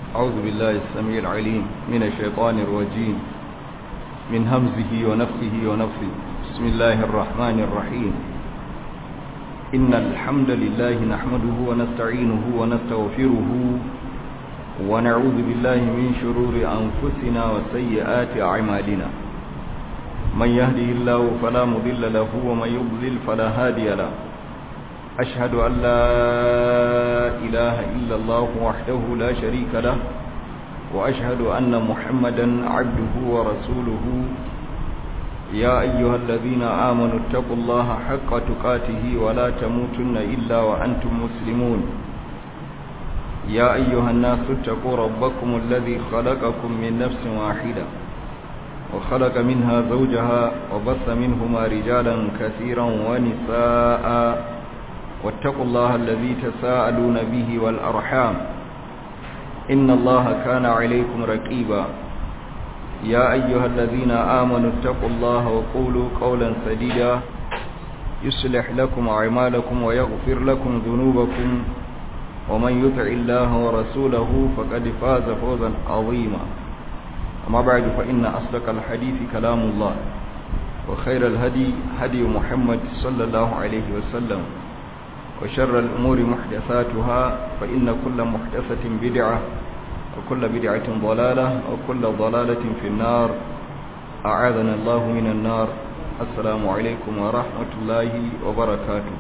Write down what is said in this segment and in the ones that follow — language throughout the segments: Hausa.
أعوذ بالله السميع العليم من الشيطان الرجيم من همزه ونفخه ونفخه بسم الله الرحمن الرحيم إن الحمد لله نحمده ونستعينه ونستغفره ونعوذ بالله من شرور أنفسنا وسيئات أعمالنا من يهده الله فلا مضل له ومن يضلل فلا هادي له أشهد أن لا إله إلا الله وحده لا شريك له وأشهد أن محمدا عبده ورسوله يا أيها الذين آمنوا اتقوا الله حق تقاته ولا تموتن إلا وأنتم مسلمون يا أيها الناس اتقوا ربكم الذي خلقكم من نفس واحدة وخلق منها زوجها وبث منهما رجالا كثيرا ونساء واتقوا الله الذي تساءلون به والأرحام إن الله كان عليكم رقيبا يا أيها الذين آمنوا اتقوا الله وقولوا قولا سديدا يصلح لكم أعمالكم ويغفر لكم ذنوبكم ومن يطع الله ورسوله فقد فاز فوزا عظيما أما بعد فإن أصدق الحديث كلام الله وخير الهدي هدي محمد صلى الله عليه وسلم وشر الأمور محدثاتها فإن كل محدثة بدعة وكل بدعة ضلالة وكل ضلالة في النار أعاذنا الله من النار السلام عليكم ورحمة الله وبركاته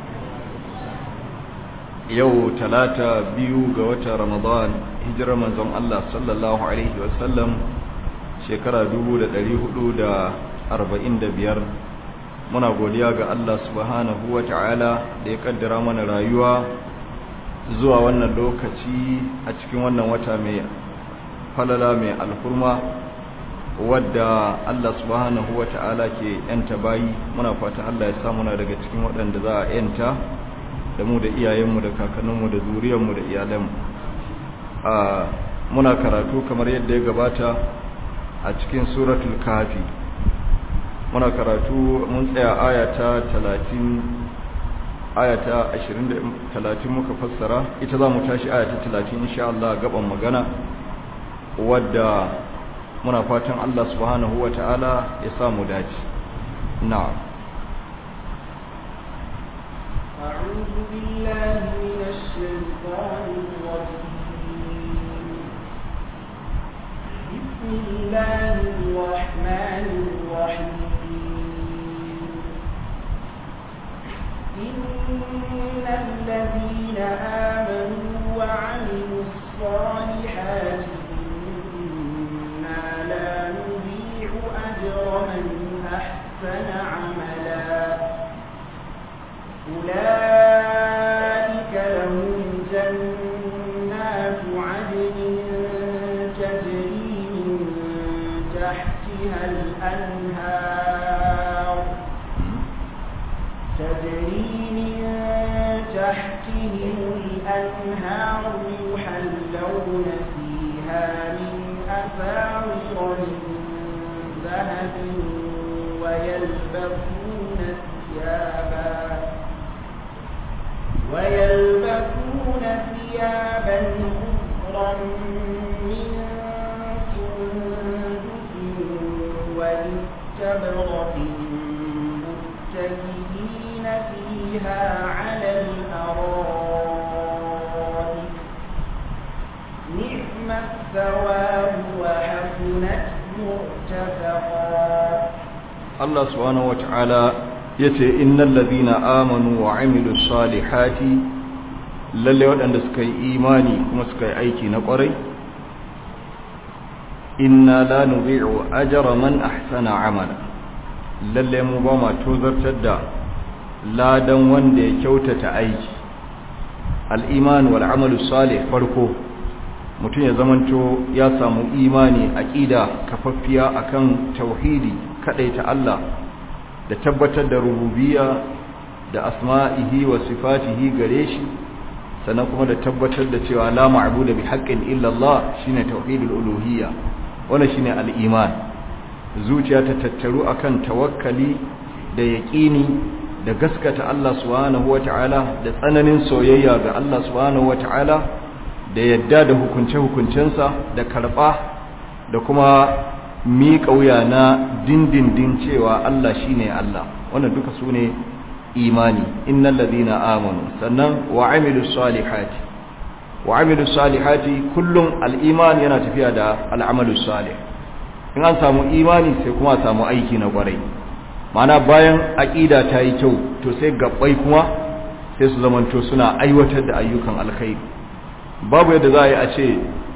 yau talata biyu ga watan ramadan hijirar manzon Allah sallallahu alaihi wasallam shekara 1445 muna godiya ga Allah subhanahu wata'ala da ya kaddara mana rayuwa zuwa wannan lokaci a cikin wannan wata mai falala mai alhurma wadda Allah subhanahu wata'ala ke yanta bayi muna fata Allah ya sa muna daga cikin waɗanda za a yanta da mu da iyayenmu da kakanninmu da zuriyarmu da iyalanmu a muna karatu kamar yadda ya gabata a cikin suratul kafi muna karatu mun tsaya ayata 30 ayata 20 30 muka fassara ita za mu tashi ayata 30 insha Allah gaban magana wadda muna fatan Allah subhanahu wataala ya samu dace na'am أعوذ بالله من الشيطان الرجيم بسم الله الرحمن الرحيم إن الذين آمنوا وعملوا الصالحات إنا لا نضيع أجر من أحسن عملا أولئك لهم جنات عدن تجري من تحتها الأنهار تجري من تحتهم الأنهار يحلون فيها من أساور من ذهب ويلبسون ثيابا ويلبسون ثيابا خضرا من سندس واستبرق متكئين فيها على الأرائك نعم الثواب وحسنت مرتفقا الله سبحانه وتعالى yace innal ladina amanu wa amilus salihati lalle waɗanda suka yi imani kuma suka yi aiki na ƙwarai inna la nudhi'u ajra man ahsana amala lalle mu ba ma tozartar da ladan wanda ya kyautata aiki al-iman wal amalu salih farko mutum ya zamanto ya samu imani aqida kafaffiya akan tauhidi kadaita Allah da tabbatar da rububiyya da asma'ihi wa sifatihi gare shi sannan kuma da tabbatar da cewa la ma'budu bi haqqin illa Allah shine tauhidul uluhiyya wannan shine al-iman zuciya ta tattaru akan tawakkali da yaqini da gaskata Allah subhanahu wata'ala da tsananin soyayya ga Allah subhanahu wata'ala da yadda da hukunce-hukuncensa da karɓa da kuma miƙa wuya na dindindin cewa Allah shine Allah wannan duka su ne imani innal ladina amanu sannan wa amilus salihati wa amilus salihati kullum al-iman yana tafiya da al-amalus salih in an samu imani sai kuma samu aiki na kwarai mana bayan aqida ta yi kyau to sai gabbai kuma sai su zamanto suna aiwatar da ayyukan alkhairi babu yadda za a yi a ce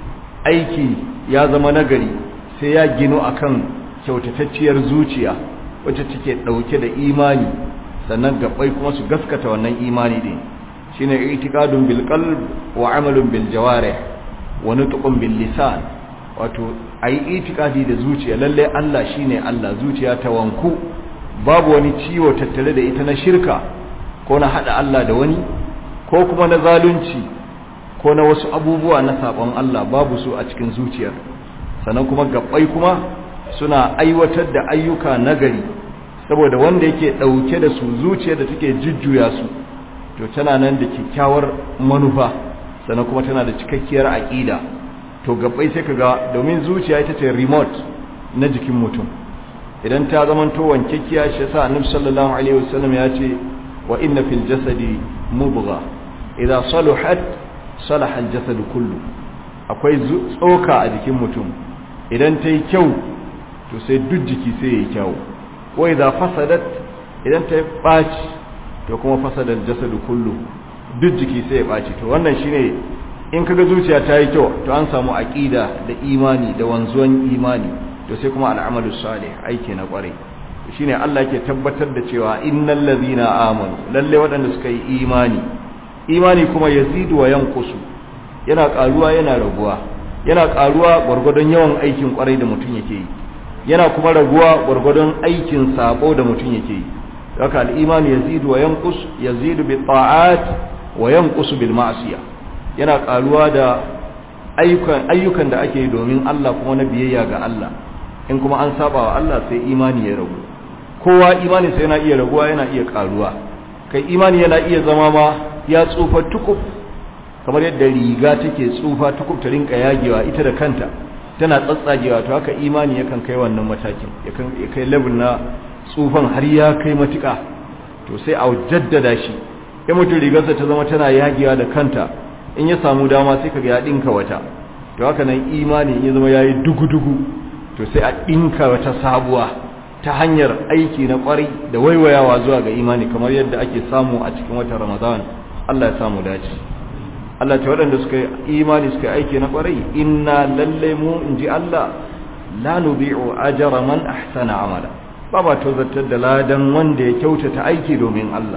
aiki ya zama nagari sai ya gino akan kyautatacciyar zuciya wacce take dauke da imani sannan gabbai kuma su gaskata wannan imani din shine i'tiqadun bil qalb wa amalun bil jawarih wa nutqun bil lisan wato ayi i'tiqadi da zuciya lalle Allah shine Allah zuciya ta wanku babu wani ciwo tattare da ita na shirka ko na hada Allah da wani ko kuma na zalunci ko na wasu abubuwa na sabon Allah babu su a cikin zuciyar sannan kuma gabbai kuma suna aiwatar da ayyuka nagari saboda wanda yake dauke da su zuciyar da take jujjuya su to tana nan da kyakkyawar manufa sannan kuma tana da cikakkiyar aqida to gabbai sai kaga domin zuciya ita ce remote na jikin mutum idan ta zamanto wankekkiya shi yasa annabi sallallahu alaihi wasallam ya ce wa inna fil jasadi mubgha idza saluhat salaha al jasad kullu akwai tsoka a jikin mutum idan ta yi kyau to sai duk jiki sai yayi kyau wa idza fasadat idan ta baci to kuma fasadar jasad kullu duk jiki sai ya baci to wannan shine in kaga zuciya ta yi kyau to an samu aqida da imani da wanzuwan imani to sai kuma al'amalu salih aiki na kwarai shine Allah yake tabbatar da cewa innal ladhina amanu lalle waɗanda suka yi imani imani kuma yazidu wa yanqusu yana karuwa yana raguwa yana karuwa gurgurdon yawan aikin kwarai da mutum yake yi yana kuma raguwa gurgurdon aikin sabo da mutum yake yi haka al-iman yazidu wa yanqus yazidu bi ta'at wa yanqusu bil ma'siyah yana karuwa da ayyukan ayyukan da ake yi domin Allah kuma na biyayya ga Allah in kuma an saba wa Allah sai imani ya ragu kowa imani sai yana iya raguwa yana iya karuwa kai imani yana iya zama ma ya tsufa tukuf kamar yadda riga take tsufa tukuf ta rinka yagewa ita da kanta tana tsatsagewa to haka imani yakan kai wannan matakin yakan kai level na tsufan har ya kai matuka to sai a jaddada shi in mutum rigarsa ta zama tana yagewa da kanta in ya samu dama sai kaga ya dinka wata to haka nan imani in ya zama yayi dugu-dugu to sai a dinka wata sabuwa ta hanyar aiki na kwarai da waiwayawa zuwa ga imani kamar yadda ake samu a cikin watan Ramadan Allah ya samu dace Allah ta waɗanda suka yi imani suka yi aiki na kwarai inna lalle mu inji Allah la nubi'u ajra man ahsana amala ba ba to zartar da ladan wanda ya kyautata aiki domin Allah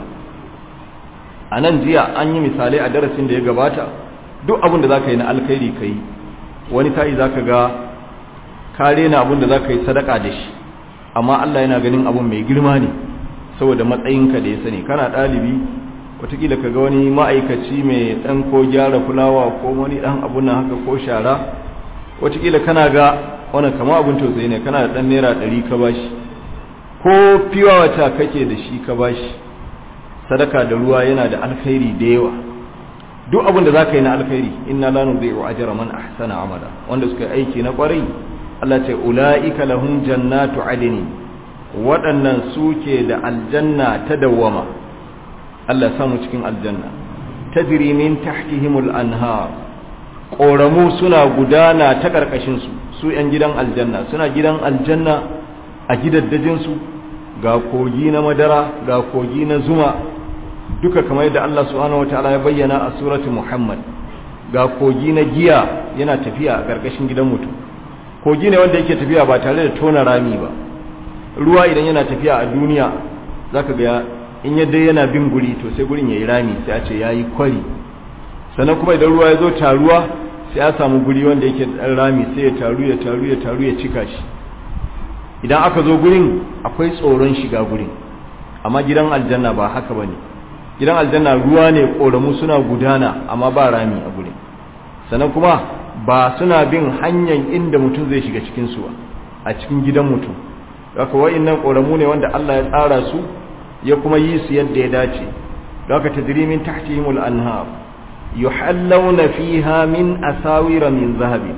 a nan jiya an yi misalai a darasin da ya gabata duk abin da za ka yi na alkhairi ka yi wani ta'i za ka ga kare na abin da za ka yi sadaka da shi amma Allah yana ganin abin mai girma ne saboda matsayinka da ya sani kana ɗalibi watakila ka ga wani ma'aikaci mai ɗan ko gyara fulawa ko wani ɗan abun nan haka ko shara watakila kana ga wani kama abin tausayi ne kana da ɗan naira ɗari ka bashi ko fiwa wata kake da shi ka bashi sadaka da ruwa yana da alkhairi da yawa duk abin da zaka yi na alkhairi inna la nudhi'u ajra man ahsana amala wanda suka aiki na kwarai Allah ce ulaika lahum jannatu adni waɗannan suke da aljanna ta dawwama Allah ya samu cikin aljanna tajri min tahtihimul anhar ƙoramu suna gudana ta ƙarƙashin su su ‘yan gidan aljanna suna gidan aljanna a gidaddajinsu ga kogi na madara ga kogi na zuma duka kamar yadda Allah subhanahu wataala ya bayyana a surati Muhammad ga kogi na giya yana tafiya a ƙarƙashin gidan mutum kogi ne wanda yake tafiya ba tare da tona rami ba ruwa idan yana tafiya a duniya zaka ga in yadda yana bin guri to sai gurin yayi rami sai a ce yayi kwari sannan kuma idan ruwa ya zo taruwa sai a samu guri wanda yake dan rami sai ya taru ya taru ya taru ya cika shi idan aka zo gurin akwai tsoron shiga gurin amma gidan aljanna ba haka bane gidan aljanna ruwa ne koramu suna gudana amma ba rami a gurin sannan kuma ba suna bin hanyar inda mutum zai shiga cikin su a cikin gidan mutum haka wa'annan koramu ne wanda Allah ya tsara su ya kuma yi su yadda ya dace haka tajrimin tahtihimul anhar yuhallawna fiha min asawira min zahabin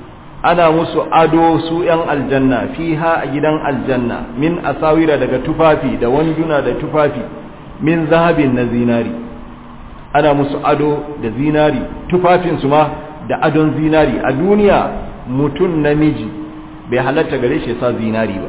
ana musu ado su ‘yan aljanna fiha a gidan aljanna min asawira daga tufafi da wanduna da tufafi min zahabin na zinari ana musu ado da zinari tufafinsu ma da adon zinari a duniya mutum namiji bai halatta gare shi sa zinari ba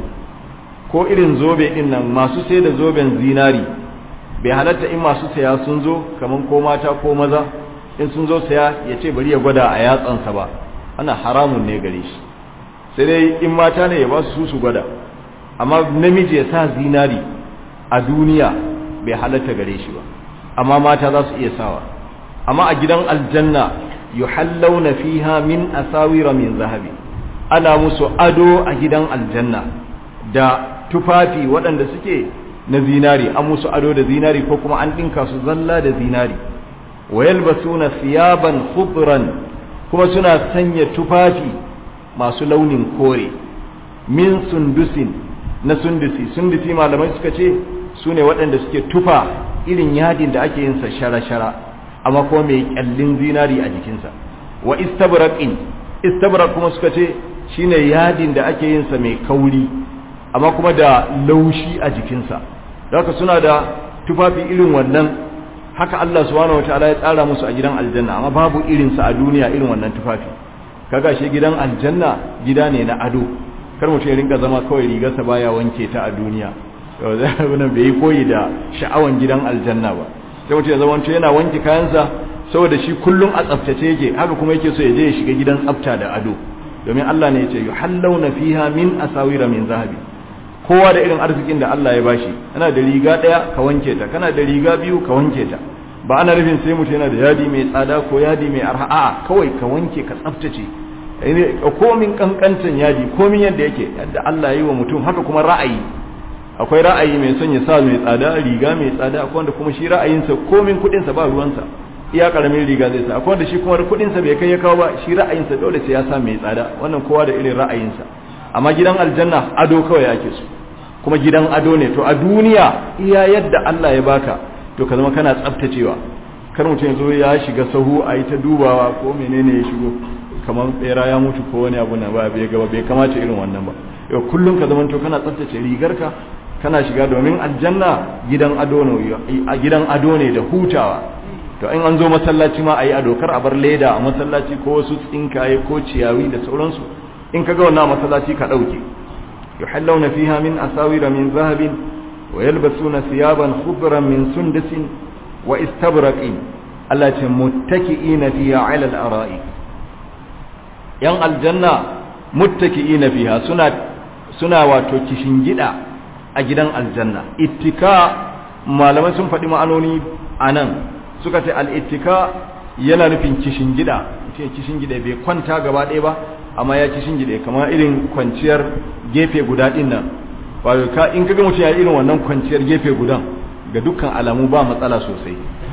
ko irin zobe din nan masu sai da zoben zinari bai halatta in masu saya sun zo kaman ko mata ko maza in sun zo saya ya ce bari ya gwada a yatsansa ba ana haramun ne gare shi sai dai in mata ne ya ba su su gwada amma namiji ya sa zinari a duniya bai halatta gare shi ba amma mata za su iya sawa amma a gidan aljanna yuhallawna fiha min asawira min zahabi ana musu ado a gidan aljanna da tufafi waɗanda suke na zinari an musu ado da zinari ko kuma an ɗinka su zalla da zinari wa yalbasuna thiyaban khudran kuma suna sanya tufafi masu launin kore min sundusin na sundusi sundusi malamai suka ce su ne waɗanda suke tufa irin yadin da ake yinsa shara-shara amma kuma mai kyallin zinari a jikinsa wa istabraqin istabraq kuma suka ce shine yadin da ake yinsa mai kauri amma kuma da laushi a jikinsa da haka suna da tufafi irin wannan haka Allah subhanahu wataala ya tsara musu a gidan aljanna amma babu irinsa a duniya irin wannan tufafi kaga shi gidan aljanna gida ne na ado kar mutum ya rinka zama kawai rigarsa baya wanke ta a duniya wannan bai yi koyi da sha'awan gidan aljanna ba sai mutum ya zama yana wanke kayansa saboda shi kullum a tsaftace yake haka kuma yake so ya je ya shiga gidan tsafta da ado domin Allah ne ya ce yuhallawna fiha min asawira min zahabi kowa da irin arzikin da Allah ya bashi kana da riga daya ka wanke ta kana da riga biyu ka wanke ta ba ana nufin sai mutum yana da yadi mai tsada ko yadi mai arha a'a kawai ka wanke ka tsaftace komin kankantan yadi komin yadda yake yadda Allah ya yi wa mutum haka kuma ra'ayi akwai ra'ayi mai son ya sa mai tsada riga mai tsada akwai wanda kuma shi ra'ayinsa komin kudinsa ba ruwansa iya karamin riga zai sa akwai wanda shi kuma kudinsa bai kai ya kawo ba shi ra'ayinsa dole sai ya sa mai tsada wannan kowa da irin ra'ayinsa amma gidan aljanna ado kawai ake so kuma gidan ado ne to a duniya iya yadda Allah ya baka to ka zama kana tsaftacewa kar mutum ya zo ya shiga sahu a yi ta dubawa ko menene ya shigo kamar bera ya mutu ko wani abu na ba bai gaba bai kamata irin wannan ba yau kullum ka zama to kana tsaftace rigarka kana shiga domin aljanna gidan ado ne a gidan ado ne da hutawa to in an zo masallaci ma ayi ado kar a bar leda a masallaci ko wasu tsinkaye ko ciyawi da sauransu in kaga wannan masallaci ka dauke yuhallawna fiha min asawira min zahabin wa yalbasuna thiyaban khudran min sundusin wa istabraqin Allah ce muttaki'ina fiha 'ala al-ara'i yan aljanna muttaki'ina fiha suna suna wato gida a gidan aljanna ittika malamai sun faɗi ma'anoni a nan suka ce al'ittika yana nufin kishin gida mutum kishin gida bai kwanta gaba ɗaya ba amma ya kishin gida kamar irin kwanciyar gefe guda ɗin nan wato ka in kaga mutum ya irin wannan kwanciyar gefe gudan ga dukkan alamu ba matsala sosai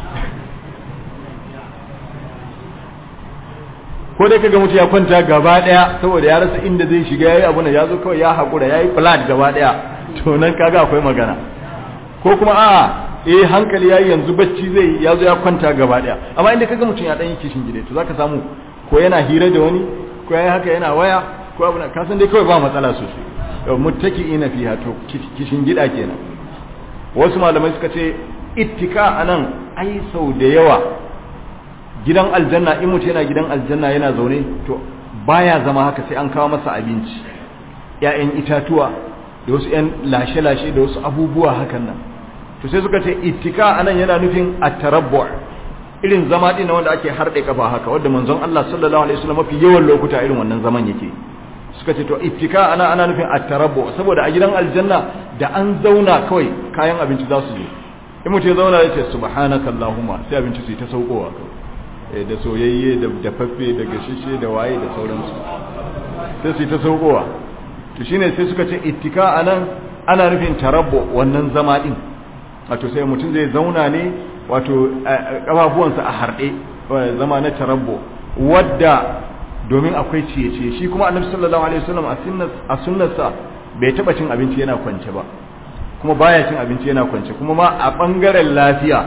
ko dai kaga mutum ya kwanta gaba ɗaya saboda ya rasa inda zai shiga yayi abu ya zo kawai ya haƙura yayi flat gaba ɗaya to nan kaga akwai magana ko kuma a eh hankali yayi yanzu bacci zai ya zo ya kwanta gaba daya amma inda kaga mutum ya dan yi kishin gide to zaka samu ko yana hira da wani ko yayi haka yana waya ko abu ka san dai kawai ba matsala sosai muttaki'ina fiha to kishin gida kenan wasu malamai suka ce ittika anan ai sau da yawa gidan aljanna in mutum yana gidan aljanna yana zaune to baya zama haka sai an kawo masa abinci ‘ya'yan itatuwa da wasu ‘yan lashe-lashe da wasu abubuwa hakan nan to sai suka ce ittika anan yana nufin at-tarabbu irin zama din wanda ake harde kafa haka wanda manzon Allah sallallahu alaihi wasallam mafi yawan lokuta irin wannan zaman yake suka ce to ittika ana ana nufin at-tarabbu saboda a gidan aljanna da an zauna kawai kayan abinci za su zo in mutum ya zauna ya ce subhanaka allahumma sai abinci su ta saukowa kawai da soyayye da dafaffe da gashishe da waye da sauransu sai su ta saukowa to shine sai suka ce ittika anan ana nufin tarabbu wannan zama din wato sai mutum zai zauna ne wato kafafuwansa a harɗe zama na tarabbo wadda domin akwai ciye-ciye shi kuma annabi sallallahu alaihi wasallam a sunnarsa bai taba cin abinci yana kwance ba kuma baya cin abinci yana kwance kuma ma a bangaren lafiya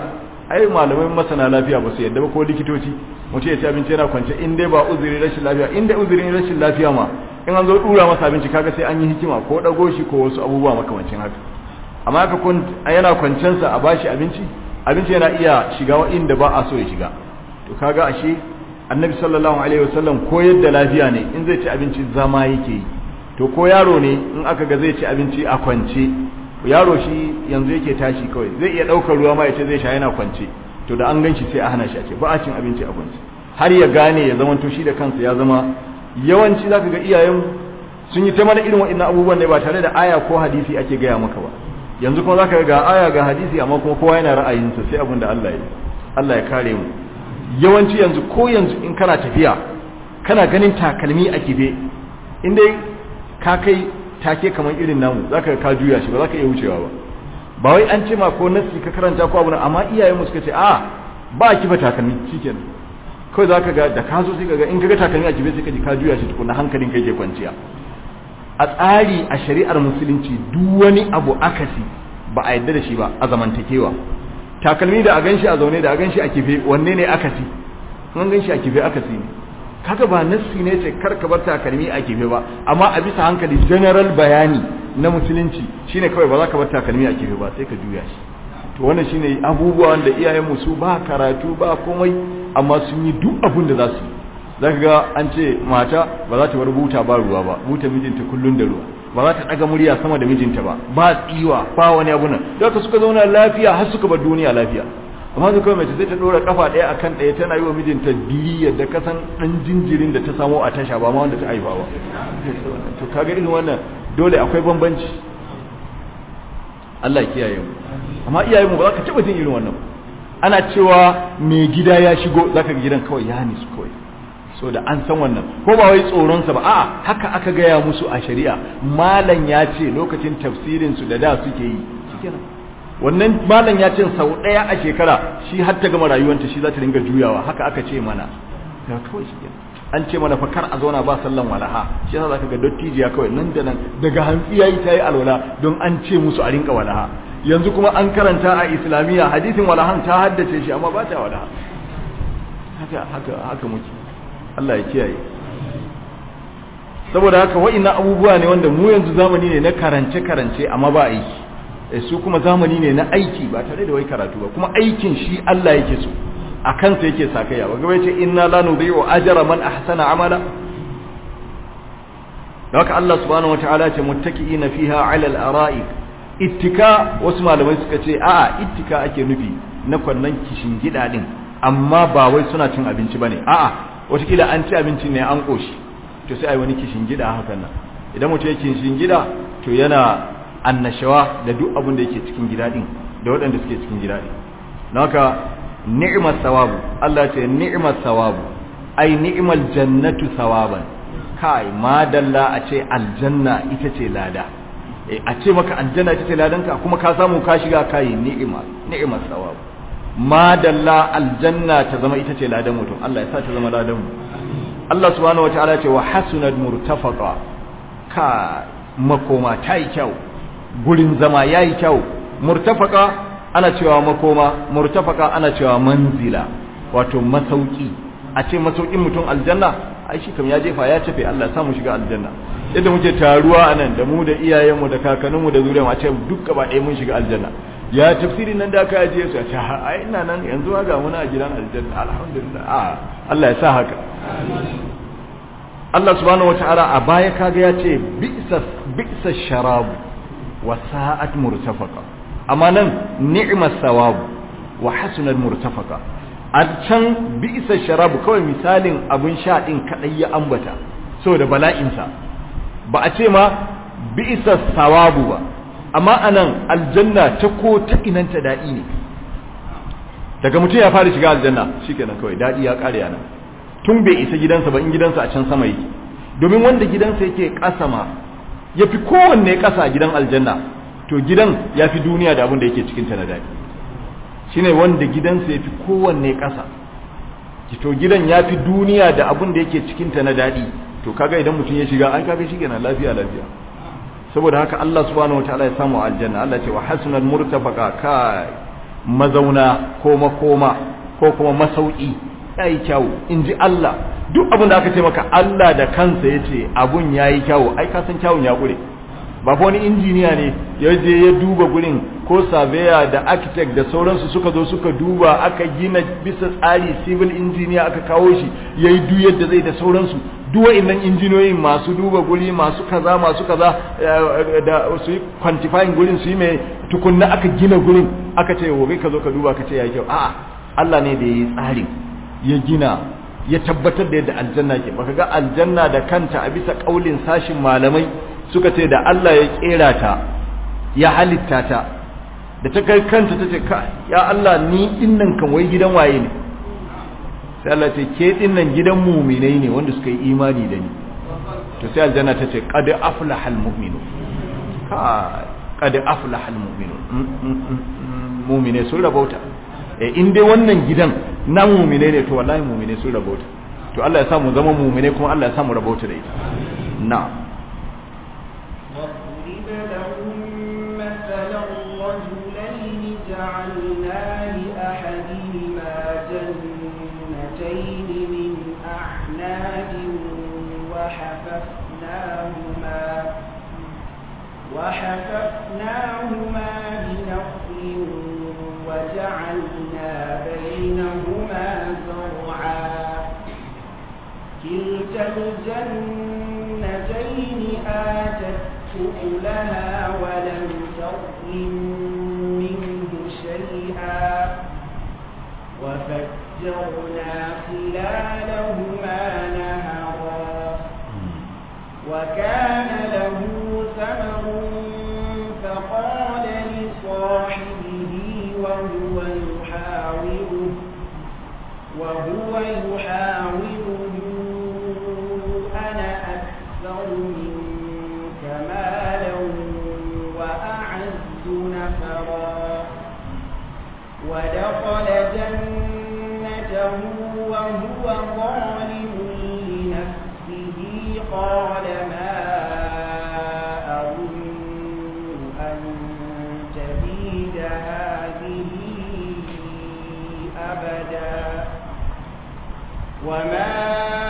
ai malamai masana lafiya ba su yadda ba ko likitoci mutum ya ci abinci yana kwance in dai ba uzuri rashin lafiya in dai uzurin rashin lafiya ma in an zo dura masa abinci kaga sai an yi hikima ko dago shi ko wasu abubuwa makamancin haka amma haka kun yana kwancen sa a bashi abinci abinci yana iya shiga wa inda ba a so ya shiga to kaga ashe annabi sallallahu alaihi wasallam koyar da lafiya ne in zai ci abinci zama yake yi to ko yaro ne in aka ga zai ci abinci a kwance yaro shi yanzu yake tashi kawai zai iya daukar ruwa ma ya ce zai sha yana kwance to da an ganshi sai a hana shi ake ba a cin abinci a kwance har ya gane ya zama to shi da kansa ya zama yawanci zaka ga iyayen sun yi ta mana irin waɗannan abubuwan ne ba tare da aya ko hadisi ake gaya maka ba yanzu kuma zaka ga aya ga hadisi amma kuma kowa yana ra'ayinsa sai abin da Allah ya Allah ya kare mu yawanci yanzu ko yanzu in kana tafiya kana ganin takalmi a kife in dai ka kai take kamar irin namu zaka ka juya shi ba zaka iya wucewa ba ba wai an ce ma ko nasi ka karanta ko abu amma iyayen mu suka ce a ba kifa takalmi shikenan kawai zaka ga da ka zo sai kaga in kaga takalmi a kife sai ka ji ka juya shi tukuna hankalin kai ke kwanciya a tsari a shari'ar musulunci duk wani abu akasi ba a yadda da shi ba a zamantakewa takalmi da a ganshi a zaune da a ganshi a kife wanne ne akasi an ganshi a kife akasi ne kaga ba nassi ne ce kar ka bar takalmi a kife ba amma a bisa hankali general bayani na musulunci shine kawai ba za ka bar takalmi a kife ba sai ka juya shi to wannan shine abubuwa wanda iyayen mu su ba karatu ba komai amma sun yi duk abin da za su yi zaka ga an ce mata ba za ta bar buta ba ruwa ba buta mijinta kullun da ruwa ba za ta daga murya sama da mijinta ba ba tsiwa ba wani abu nan da suka zauna lafiya har suka bar duniya lafiya amma su kawai mace sai ta dora kafa ɗaya akan ɗaya tana yi wa mijinta diri yadda ka san ɗan jinjirin da ta samo a tasha ba ma wanda ta haifa ba to kaga irin wannan dole akwai bambanci Allah ya kiyaye mu amma iyayen mu ba za ka taɓa jin irin wannan ana cewa mai gida ya shigo zaka ga gidan kawai ya nisu kawai so da an san wannan ko ba wai tsoronsa ba a'a haka aka gaya musu a shari'a malam ya ce lokacin tafsirin su da da suke yi shikenan wannan malam ya ce sau daya a shekara shi har ta gama rayuwanta shi za ta dinga juyawa haka aka ce mana ya kawai shikenan an ce mana fakar a zauna ba sallan walaha shi yasa zaka ga dottijiya kawai nan da nan daga hantsi yayi tayi alwala don an ce musu a rinka walaha yanzu kuma an karanta a islamiyya hadisin walahan ta haddace shi amma ba ta walaha haka haka haka muke Allah ya kiyaye saboda haka wa'annan abubuwa ne wanda mu yanzu zamani ne na karance karance amma ba aiki eh su kuma zamani ne na aiki ba tare da wai karatu ba kuma aikin shi Allah yake so a kansa yake sakaya ba gaba yace inna la nudhi'u ajra man ahsana amala haka Allah subhanahu wataala ce muttaki'ina fiha 'ala al-ara'ik ittika wasu malamai suka ce a'a ittika ake nufi na kwannan kishin gida din amma ba wai suna cin abinci bane a'a watakila an ci abinci ne an koshi to sai ai wani kishin gida hakan nan idan mutum yake kishin gida to yana annashawa da duk abin da yake cikin gida din da waɗanda suke cikin gida din don haka ni'mat sawabu Allah ce ni'mat sawabu ai ni'mal jannatu sawaban kai ma dalla a ce aljanna ita ce lada a ce maka aljanna ita ce ladanka kuma ka samu ka shiga kai ni'ima ni'mat sawabu ma dalla aljanna ta zama ita ce ladan mutum Allah ya sa ta zama ladan mu Allah subhanahu wataala ya ce wa hasunat murtafaqa ka makoma ta yi kyau gurin zama yayi kyau murtafaqa ana cewa makoma murtafaqa ana cewa manzila wato masauki a ce masaukin mutum aljanna ai shi kam ya jefa ya tafe Allah ya sa mu shiga aljanna yadda muke taruwa anan da mu da iyayenmu da kakanninmu da zuriyarmu a ce duk gaba ɗaya mun shiga aljanna ya tafsirin nan da aka ajiye su a ce ai ina nan yanzu ga muna a gidan aljanna alhamdulillah a Allah ya sa haka Allah subhanahu wataala a baya kaga ya ce bi'sa bi'sa sharabu wa sa'at murtafaqa amma nan ni'mas sawabu wa hasunat murtafaqa a can bi'sa sharabu kawai misalin abun sha din kadai ya ambata saboda bala'insa ba a ce ma bi'sa sawabu ba amma anan aljanna ta ko ta inanta daɗi ne daga mutum ya fara shiga aljanna shikenan kawai daɗi ya ƙare yana tun bai isa gidansa ba in gidansa a can sama yake domin wanda gidansa yake ƙasa ma ya fi kowanne ƙasa a gidan aljanna to gidan ya fi duniya da abin da yake cikinta na daɗi shine wanda gidansa ya fi kowanne ƙasa to gidan ya fi duniya da abin da yake cikinta na daɗi to kaga idan mutum ya shiga an kaga shi kenan lafiya lafiya saboda haka Allah subhanahu wataala ya samu aljanna Allah ce wa hasunal murtafaqa ka mazauna ko makoma ko kuma masauki yayi kyau in ji Allah duk abin da aka ce maka Allah da kansa ya ce abun yayi kyau ai ka san kyawun ya ƙure ba fa wani injiniya ne ya je ya duba gurin ko surveyor da architect da sauransu suka zo suka duba aka gina bisa tsari civil engineer aka kawo shi ya yi duk yadda zai da sauransu duk wa'annan injiniyoyin masu duba guri masu kaza masu kaza da su yi quantifying gurin su yi mai tukunna aka gina gurin aka ce wobe ka zo ka duba ka ce ya kyau a'a Allah ne da ya yi tsarin ya gina ya tabbatar da yadda aljanna ke baka ga aljanna da kanta a bisa kaulin sashin malamai suka ce da Allah ya kera ta ya halitta ta da ta kai kanta ta ce ya Allah ni dinnan kan wai gidan waye ne sai Allah ce ke dinnan gidan mu'minai ne wanda suka yi imani da ni to sai aljanna ta ce qad aflahal mu'minun ka qad aflahal mu'minun mu'mine sun rabauta eh in dai wannan gidan na mu'mine ne to wallahi mu'mine sun rabauta to Allah ya sa mu zama mu'mine kuma Allah ya sa mu rabauta da ita na'am واضرب لهم مثلا رجلين جعلنا لأحدهما جنتين من أعناب وحففناهما وحففناهما بنخل وجعلنا بينهما زرعا كلتا الجنتين آتت أكلها ولم تظلم منه شيئا وفجرنا خلالهما نهرا وكان له ثمر فقال لصاحبه وهو يحاوره وهو يحاوره أنا أكثر منك مالا وأعز نفرا ودخل جنته وهو ظالم لنفسه قال ما أظن أن تبيد هذه أبدا وما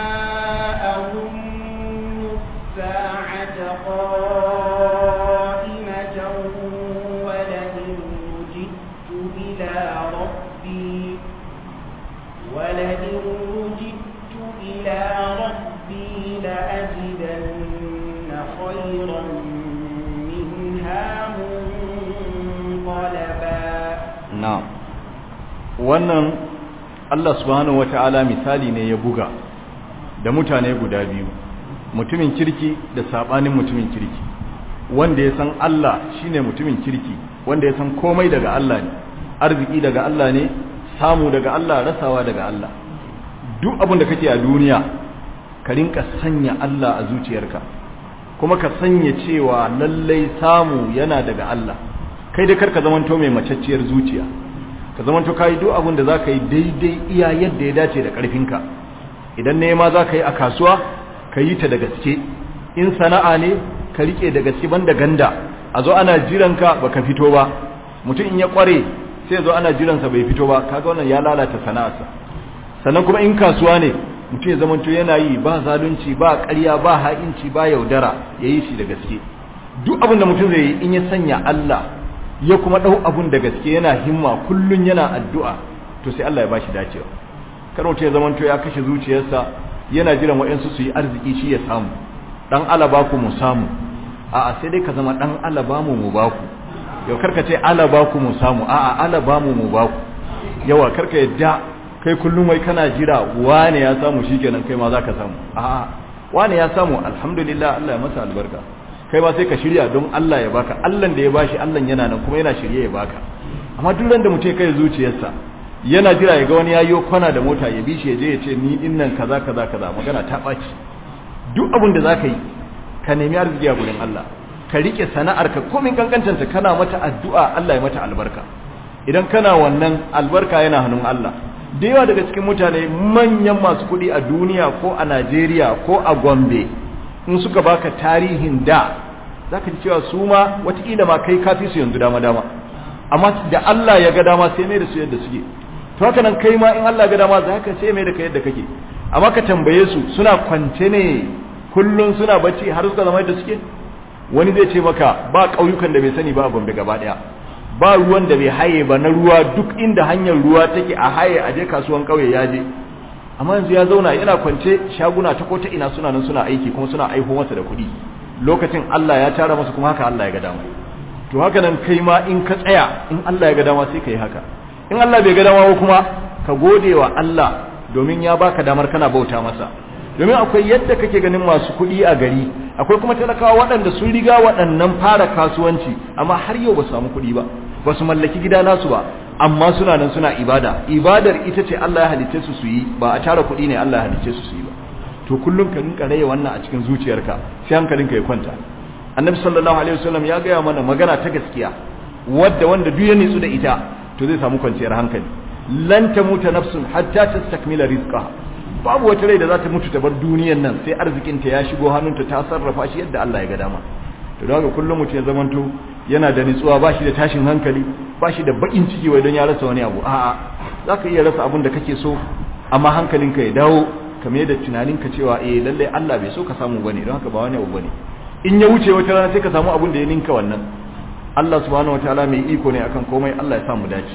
أظن الساعة قائمة ولئن رجدت إلى ربي ولئن رجدت إلى ربي لأجدن خيرا منها منقلبا na'am wannan Allah subhanahu wata'ala misali ne ya buga da mutane guda biyu mutumin kirki da sabanin mutumin kirki wanda ya san Allah shine mutumin kirki wanda ya san komai daga Allah ne arziki daga Allah ne samu daga Allah rasawa daga Allah duk abin da kake a duniya ka rinka sanya Allah a zuciyarka kuma ka sanya cewa lallai samu yana daga Allah kai da karka zamanto mai macacciyar zuciya ka zamanto kai duk abin da zaka yi daidai iya yadda ya dace da karfinka idan nema zaka yi a kasuwa ka yi ta da gaske in sana'a ne ka rike da gaske banda ganda a zo ana jiranka baka fito ba mutum in ya kware sai zo ana jiransa bai fito ba kaga wannan ya lalata sana'arsa sannan kuma in kasuwa ne mutum ya zamanto yana yi ba zalunci ba ƙarya ba ha'inci ba yaudara ya yi shi da gaske duk abin da mutum zai yi in ya sanya Allah ya kuma ɗau abun da gaske yana himma kullun yana addu'a to sai Allah ya bashi dacewa kar mutum ya zamanto ya kashe zuciyarsa yana jiran waɗansu su yi arziki shi ya samu dan alaba ku mu samu a'a sai dai ka zama dan alaba mu mu baku yau karka ce alaba ku mu samu a'a alaba mu mu baku yawa karka yadda kai kullum wai kana jira wane ya samu shikenan kai ma zaka samu a'a wane ya samu alhamdulillah Allah ya masa albarka kai ma sai ka shirya don Allah ya baka Allah da ya bashi Allah yana nan kuma yana shirye ya baka amma duk ran da mutum kai zuciyarsa yana jira ya ga wani yayo kwana da mota ya bi shi ya je ya ce ni din nan kaza kaza kaza magana ta baci duk abin da zaka yi ka nemi arziki a gurin Allah ka rike sana'arka komin kankancanta kana mata addu'a Allah ya mata albarka idan kana wannan albarka yana hannun Allah da yawa daga cikin mutane manyan masu kuɗi a duniya ko a Najeriya ko a Gombe in suka baka tarihin da zaka ji cewa su ma watakila ma kai kafi su yanzu dama dama amma da Allah ya ga dama sai mai da su yadda suke to haka nan kai ma in Allah ya ga dama za ka sai mai da kai yadda kake amma ka tambaye su suna kwance ne kullun suna bacci har suka zama yadda suke wani zai ce maka ba ƙauyukan da bai sani ba a Gombe gaba daya ba ruwan da bai haye ba na ruwa duk inda hanyar ruwa take a haye a je kasuwan ƙauye ya je amma yanzu ya zauna yana kwance shaguna ta ko ta ina suna nan suna aiki kuma suna aiho masa da kuɗi lokacin Allah ya tara masa kuma haka Allah ya ga dama to haka nan kai ma in ka tsaya in Allah ya ga dama sai ka yi haka in Allah bai ga dama ba kuma ka gode wa Allah domin ya baka damar kana bauta masa domin akwai yadda kake ganin masu kuɗi a gari akwai kuma talakawa waɗanda sun riga waɗannan fara kasuwanci amma har yau ba su samu kuɗi ba ba su mallaki gida nasu ba amma suna nan suna ibada ibadar ita ce Allah ya halicce su su yi ba a tara kuɗi ne Allah ya halicce su su yi ba to kullum ka rinka raye wannan a cikin zuciyarka sai hankalinka ya kwanta annabi sallallahu alaihi wasallam ya gaya mana magana ta gaskiya wadda wanda duk ya nitsu da ita to zai samu kwanciyar hankali lan tamuta nafsun hatta tastakmila rizqaha babu wata rai da za ta mutu ta bar duniyan nan sai arzikinta ya shigo hannunta ta sarrafa shi yadda Allah ya ga dama to don haka kullum mutum ya zamanto yana da nitsuwa ba shi da tashin hankali ba shi da bakin ciki wai don ya rasa wani abu a'a za ka iya rasa abin da kake so amma hankalinka ya dawo kamar da tunaninka cewa eh lalle Allah bai so ka samu bane don haka ba wani abu bane in ya wuce wata rana sai ka samu abin da ya ninka wannan Allah subhanahu wataala mai iko ne akan komai Allah ya sa mu dace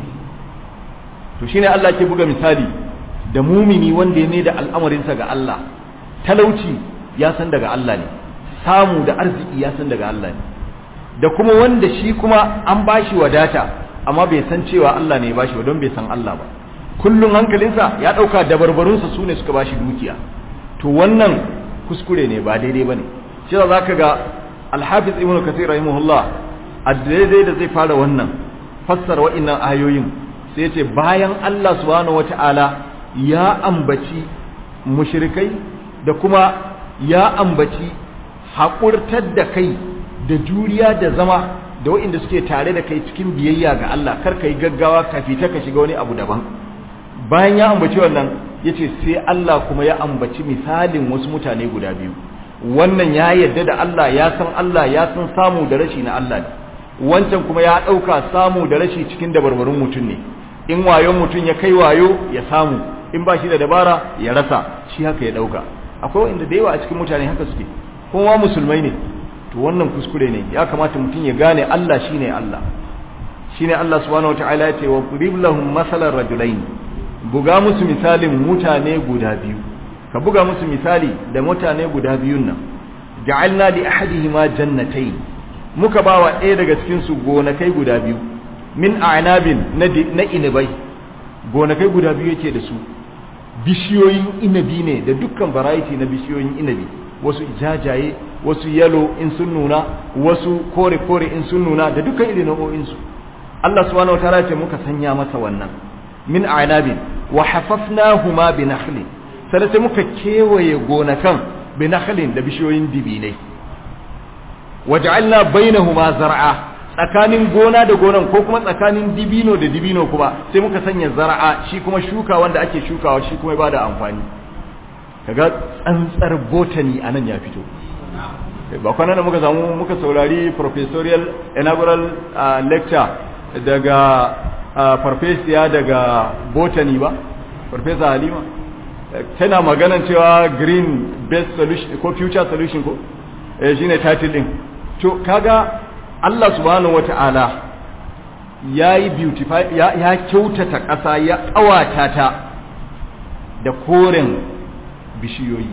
to shine Allah ke buga misali da mumini wanda ya ne da al'amarinsa ga Allah talauci ya san daga Allah ne samu da arziki ya san daga Allah ne da kuma wanda shi kuma an bashi wadata amma bai san cewa Allah ne ya bashi don bai san Allah ba kullum hankalinsa ya ɗauka dabarbarunsa su ne suka bashi dukiya to wannan kuskure ne ba daidai ba ne shi za ka ga alhafiz ibn kasir rahimahullah a daidai da zai fara wannan fassara wa'innan ayoyin sai ya ce bayan Allah subhanahu wata'ala ya ambaci mushrikai da kuma ya ambaci haƙurtar da kai da juriya da zama da waɗanda suke tare da kai cikin biyayya ga Allah kar ka yi gaggawa ka fita ka shiga wani abu daban bayan ya ambaci wannan ya ce sai Allah kuma ya ambaci misalin wasu mutane guda biyu wannan ya yadda da Allah ya san Allah ya san samu da rashi na Allah ne wancan kuma ya ɗauka samu da rashi cikin dabarbarun mutum ne in wayon mutum ya kai wayo ya samu in ba shi da dabara ya rasa shi haka ya ɗauka akwai wanda da yawa a cikin mutane haka suke kuma musulmai ne to wannan kuskure ne ya kamata mutum ya gane Allah shine Allah shine Allah subhanahu wataala ya ce wa qurib lahum masalan rajulain buga musu misalin mutane guda biyu ka buga musu misali da mutane guda biyun nan ja'alna li ahadihima jannatayn muka bawa ɗaya daga cikin su gonakai guda biyu min a'nabin na inabai gonakai guda biyu yake da su bishiyoyin inabi ne da dukkan variety na bishiyoyin inabi wasu jajaye wasu yalo in sun nuna wasu kore-kore in sun nuna da dukkan irin nau'o'insu Allah subhanahu wa ta'ala ce muka sanya masa wannan min a'nabin wa hafafnahuma bi nakhlin sai sai muka kewaye gonakan bi nakhlin da bishiyoyin dibinai waja'alna bainahuma zar'a tsakanin gona da gonan ko kuma tsakanin dibino da dibino kuma sai muka sanya zar'a shi kuma shuka wanda ake shukawa shi kuma ba da amfani kaga tsantsar botany anan ya fito ba kwana da muka samu muka saurari professorial inaugural uh, lecture daga uh, farfesiya daga botany ba farfesa halima tana maganan cewa green best solution ko future solution ko eh shine title din to kaga Allah subhanahu wata'ala yayi beautify ya, ya kyautata ƙasa ya ƙawata ta da koren bishiyoyi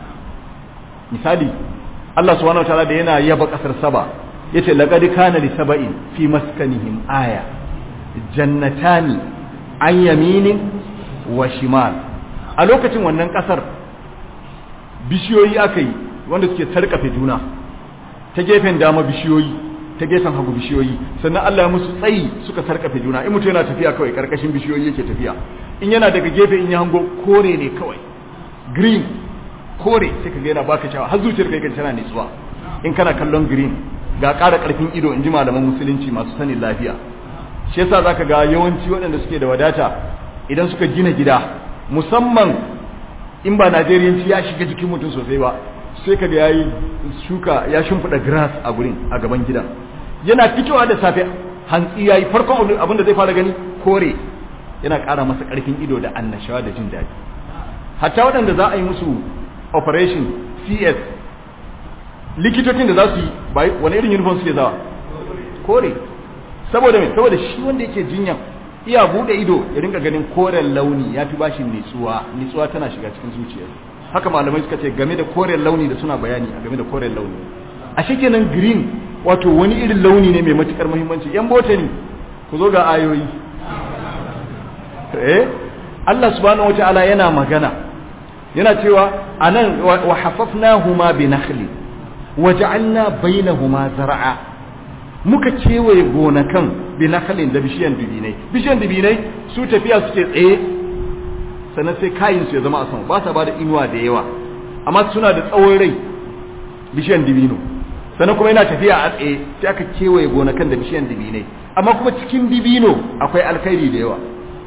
misali Allah subhanahu wataala da yana yaba kasar Saba yace laqad kana li saba'in fi maskanihim aya jannatani an yaminin wa shimal a lokacin wannan kasar bishiyoyi akai wanda suke sarkafe juna ta gefen dama bishiyoyi ta gefen hagu bishiyoyi sannan Allah ya musu tsayi suka sarkafe juna in mutum yana tafiya kawai karkashin bishiyoyi yake tafiya in yana daga gefe in ya hango kore ne kawai green kore sai ka ga yana baka shawa har zuciyar kai kan tana nitsuwa in kana kallon green ga ƙara ƙarfin ido in ji malaman musulunci masu sanin lafiya shi yasa zaka ga yawanci waɗanda suke da wadata idan suka gina gida musamman in ba Najeriyanci ya shiga jikin mutum sosai ba sai ka ga yayi shuka ya shimfiɗa grass a gurin a gaban gidan yana fitowa da safe hantsi yayi farkon abin da zai fara gani kore yana ƙara masa ƙarfin ido da annashawa da jin daɗi hatta waɗanda za a yi musu operation cs likitocin da za su yi wani irin uniform suke zawa kore saboda mai saboda shi wanda yake jinyan iya bude ido ya rinka ganin koren launi ya fi bashin nitsuwa nitsuwa tana shiga cikin zuciya haka malamai suka ce game da koren launi da suna bayani a game da koren launi a kenan green wato wani irin launi ne mai matukar muhimmanci yan botany ku zo ga ayoyi eh Allah subhanahu wataala yana magana yana cewa anan wa hafafnahuma bi nakhli waja'alna bainahuma zar'a muka kewaye gonakan bi nakhlin da bishiyan dubinai bishiyan dubinai su tafiya suke tsaye sannan sai kayin su ya zama a sama ba sa bada inuwa da yawa amma suna da tsawon rai bishiyan dubino sannan kuma yana tafiya a tsaye sai aka kewaye gonakan da bishiyan dubinai amma kuma cikin dibino akwai alkhairi da yawa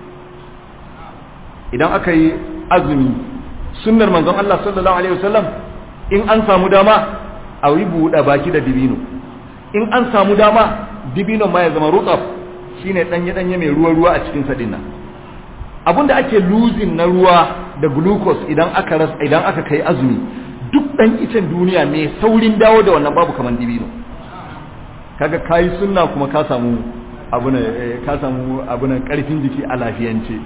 idan aka yi azumi sunnar manzon Allah sallallahu alaihi wasallam in an samu dama a yi buɗe baki da dibino in an samu dama dibino ma ya zama rutsaf shine danye danye mai ruwa ruwa a cikin sa dinnan abinda ake losing na ruwa da glucose idan aka ras idan aka kai azumi duk dan icen duniya mai saurin dawo da wannan babu kaman dibino kaga kai sunna kuma ka samu abuna ka samu abuna karfin jiki a lafiyance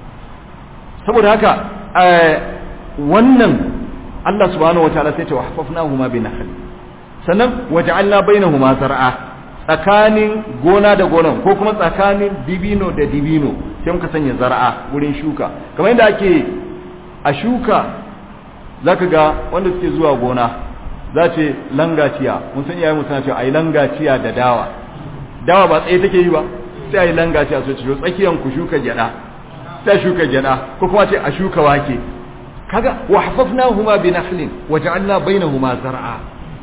saboda haka wannan Allah subhanahu wataala sai ta wahfafnahuma bi nahl sannan waja'alna bainahuma zar'a tsakanin gona da gonan ko kuma tsakanin dibino da dibino sai muka sanya zar'a wurin shuka kamar yadda ake a shuka zaka ga wanda suke zuwa gona za ce langaciya mun san iyayen suna cewa ayi langaciya da dawa dawa ba tsaye take yi ba sai ayi langaciya so ce tsakiyan ku shuka gyada sai shuka gyada ko kuma ce a shuka wake kaga wa hafafnahuma bi nakhlin wa ja'alna bainahuma zar'a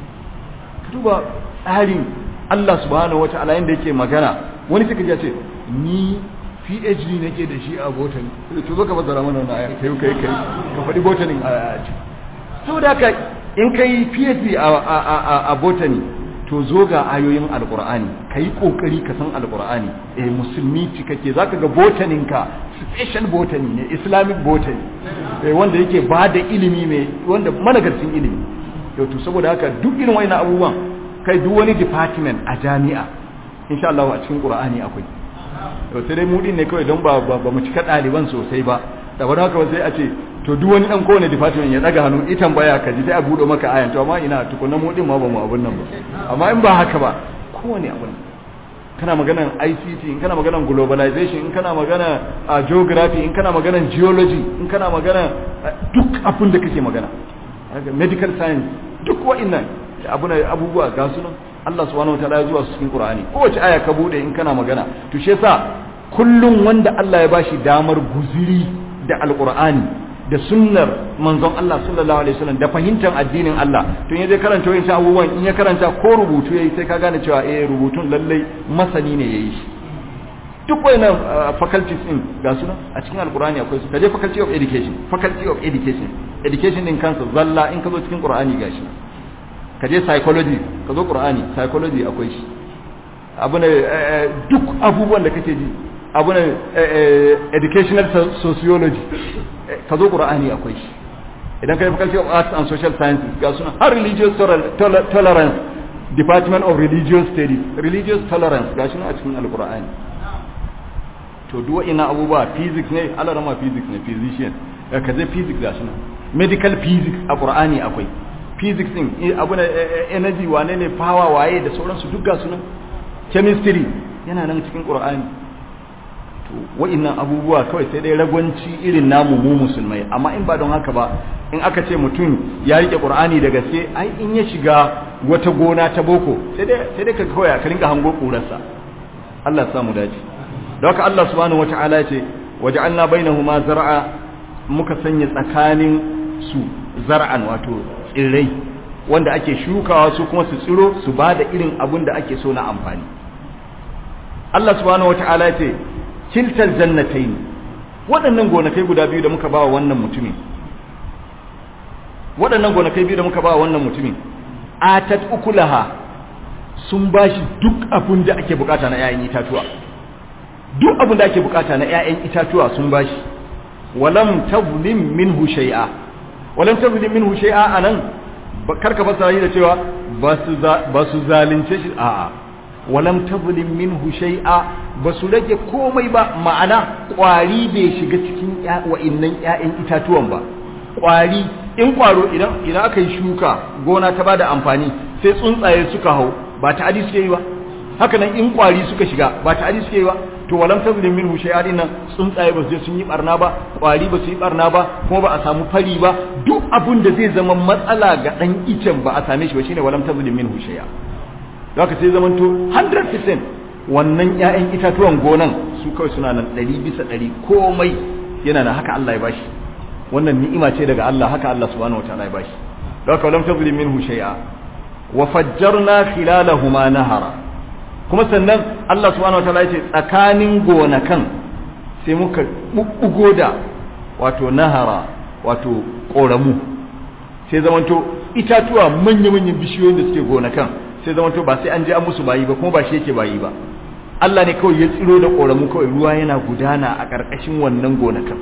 duba tsarin Allah subhanahu wata'ala yanda yake magana wani suka ce ni PhD nake da shi a botany to zo ka bazara mana wannan aya kai kai kai ka faɗi botany a ci saboda haka in kai PhD a a a botany to zo ga ayoyin alqur'ani kai kokari ka san alqur'ani eh musulmi cikakke zaka ga botanin ka special botany ne islamic botany eh wanda yake ba da ilimi mai wanda managarcin ilimi yau to saboda haka duk irin wayannan abubuwan kai duk wani department a jami'a insha Allah a cikin Qur'ani akwai to sai dai mu din ne kawai don ba ba mu cika ɗaliban sosai ba da wani haka sai a ce to duk wani dan kowane department ya daga hannu itan baya ka ji sai a buɗe maka ayan to amma ina tukunna mu din ma ba mu abun nan ba amma in ba haka ba kowane abun kana maganan ICT in kana maganan globalization in kana magana a geography in kana maganan geology in kana magana duk abin da kake magana medical science duk wa'annan abubuwa ga su nan Allah subhanahu wataala ya zuwa su cikin Qur'ani kowace aya ka bude in kana magana to shi yasa kullum wanda Allah ya bashi damar guziri da alqur'ani da sunnar manzon Allah sallallahu alaihi wasallam da fahimtar addinin Allah to yaje karanta wayan abubuwan in ya karanta ko rubutu yayi sai ka gane cewa eh rubutun lallai masani ne yayi shi duk wayannan faculties din ga su nan a cikin alqur'ani akwai su kaje faculty of education faculty of education education din kansa zalla in ka zo cikin qur'ani gashi ka je psychology ka zo qur'ani psychology akwai shi abu ne duk abubuwan da kake ji abu ne educational sociology ka zo qur'ani akwai shi idan ka yi faculty of arts and social sciences ga suna har religious tolerance department of religious studies religious tolerance ga shi a cikin alqur'ani to duk wa'ina abubuwa physics ne alarama physics ne physician ka je physics ga shi medical physics a qur'ani akwai physics din abu na energy wane ne power waye da sauransu duk gasu nan chemistry yana nan cikin qur'ani to wa'annan abubuwa kawai sai dai ragwanci irin namu mu musulmai amma in ba don haka ba in aka ce mutum ya rike qur'ani da gaske ai in ya shiga wata gona ta boko sai dai sai dai ka kawai ka rinka hango kurarsa Allah ya samu dace don haka Allah subhanahu wata'ala ya ce waja'alna bainahuma zar'a muka sanya tsakanin su zar'an wato tsirrai wanda ake shukawa su kuma su tsiro su ba da irin abun da ake so na amfani Allah subhanahu wata'ala ce kiltal jannatain waɗannan gonakai guda biyu da muka ba wa wannan mutumin waɗannan gonakai biyu da muka ba wa wannan mutumin atat ukulaha sun bashi duk abin da ake bukata na 'ya'yan itatuwa duk abin da ake bukata na 'ya'yan itatuwa sun bashi walam tazlim minhu shay'a walam tazlim minhu shay'a anan karka fasara shi da cewa ba su zalunce shi a'a walam tazlim minhu shay'a ba su rage komai ba ma'ana kwari bai shiga cikin wa'innan 'ya'yan itatuwan ba kwari in kwaro idan idan aka yi shuka gona ta bada amfani sai tsuntsaye suka hau ba ta adi suke yi ba haka nan in kwari suka shiga ba ta adi suke yi ba to walam tazlim minhu shay'a din nan tsuntsaye ba su sun yi barna ba kwari ba su yi barna ba kuma ba a samu fari ba duk abun da zai zama matsala ga dan icen ba a same shi ba shine walam tazlim minhu shay'a zaka sai zaman to 100% wannan ƴaƴan itatuwan gonan su kawai suna nan 100 bisa 100 komai yana nan haka Allah ya bashi wannan ni'ima ce daga Allah haka Allah subhanahu wataala ya bashi zaka walam tazlim minhu shay'a wa fajjarna khilalahuma nahara kuma sannan Allah subhanahu wataala ya ce tsakanin gonakan sai muka bubbugo da wato nahara wato koramu sai zamanto itatuwa manya-manyan bishiyoyin da suke gonakan sai zamanto ba sai an je an musu bayi ba kuma ba shi yake bayi ba Allah ne kawai ya tsiro da koramu kawai ruwa yana gudana a ƙarƙashin wannan gonakan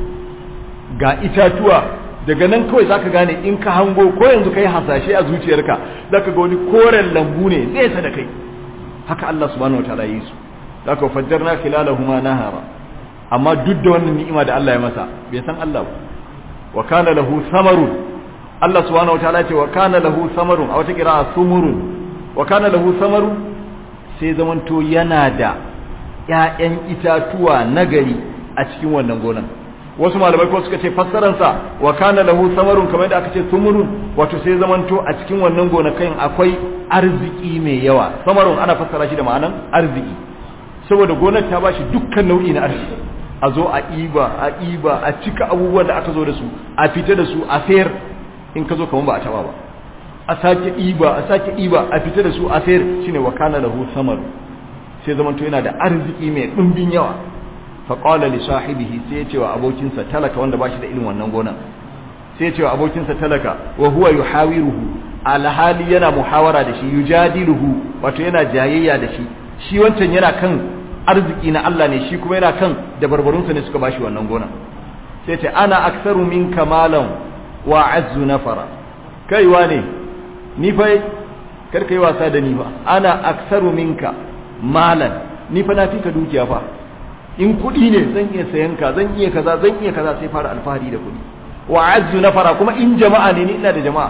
ga itatuwa daga nan kawai zaka gane in ka hango ko yanzu kai hasashe a zuciyarka zaka ga wani koren lambu ne nesa da kai haka Allah subhanahu wataala yi su zaka fajjarna khilalahuma nahara amma duk da wannan ni'ima da Allah ya masa bai san Allah ba wa kana lahu samarun Allah subhanahu wataala ce wa kana lahu samarun a wata qira'a sumurun wa kana lahu samarun sai zamanto yana da ƴaƴan itatuwa nagari a cikin wannan gonan wasu malamai ko suka ce fassaransa wa kana lahu samarun kamar da aka ce sumurun wato sai zamanto a cikin wannan gonakan akwai arziki mai yawa samarun ana fassara shi da ma'anan arziki saboda gonar ta bashi dukkan nau'i na arziki a zo a iba a iba a cika abubuwan da aka zo da su a fita da su a sayar in ka zo kamar ba a taba ba a sake iba a sake iba a fita da su a sayar shine wa kana lahu samaru sai zamanto yana da arziki mai dimbin yawa faƙala li sahibihi sai ya ce wa abokinsa talaka wanda ba shi da irin wannan gonan sai ya ce wa abokinsa talaka wa huwa yuhawiruhu alhali yana muhawara da shi yujadiluhu wato yana jayayya da shi shi wancan yana kan arziki na Allah ne shi kuma yana kan da barbarunsa ne suka bashi wannan gonan sai ce ana aksaru min kamalan wa azzu nafara kaiwa ne ni fa kar kai wasa da ni fa ana aksaru minka malan ni fa na fi ka dukiya fa in kuɗi ne zan iya sayan ka zan iya kaza zan iya kaza sai fara alfahari da kuɗi wa azzu nafara kuma in jama'a ne ni ina da jama'a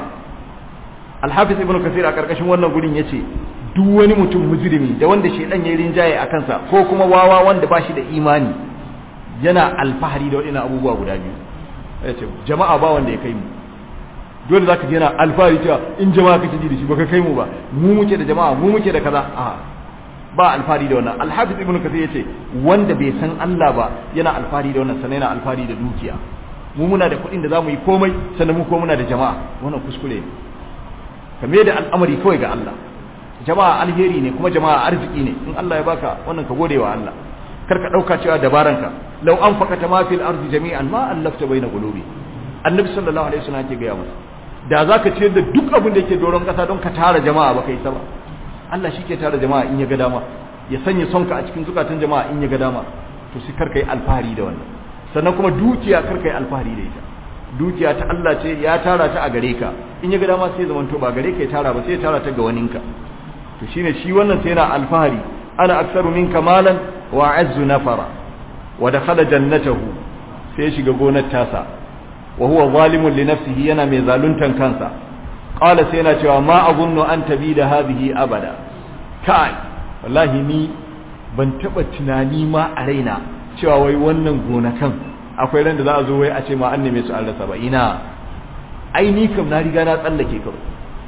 alhafiz ibnu kasir a karkashin wannan gurin yace duk wani mutum mujrimi da wanda shedan ya rinjaye a kansa ko kuma wawa wanda ba shi da imani yana alfahari da waɗannan abubuwa guda biyu yace jama'a ba wanda ya kai mu dole zaka ji yana alfahari cewa in jama'a kake ji da shi baka kai mu ba mu muke da jama'a mu muke da kaza a ba alfahari da wannan alhafiz ibnu kathir yace wanda bai san Allah ba yana alfahari da wannan sannan yana alfahari da dukiya mu muna da kuɗin da zamu yi komai sannan mu ko muna da jama'a wannan kuskure ne kame da al'amari kawai ga Allah jama'a alheri ne kuma jama'a arziki ne in Allah ya baka wannan ka gode wa Allah kar ka dauka cewa dabaranka law anfaqata ma fil ardi jami'an ma allafta baina qulubi annabi sallallahu alaihi wasallam yake gaya masa da zaka ciyar da duk abin da yake doron kasa don ka tara jama'a ba kai ba Allah shi ke tara jama'a in ya ga dama ya sanya sonka a cikin zukatan jama'a in ya ga dama to sai karka yi alfahari da wannan sannan kuma dukiya karka yi alfahari da ita dukiya ta Allah ce ya tara ta a gare ka in ya ga dama sai zaman to ba gare ka ya tara ba sai ya tara ta ga waninka to shine shi wannan sai yana alfahari ana aksaru minka malan wa azzu nafara wa dakhala jannatahu sai shiga gonar tasa wa huwa zalimun li nafsihi yana mai zaluntan kansa qala sai yana cewa ma azunnu an tabida hadhihi abada kai wallahi ni ban taba tunani ma a raina cewa wai wannan gonakan akwai ran da za a zo wai a ce ma an neme su an rasa ba ina ai ni kam na riga na tsallake kawai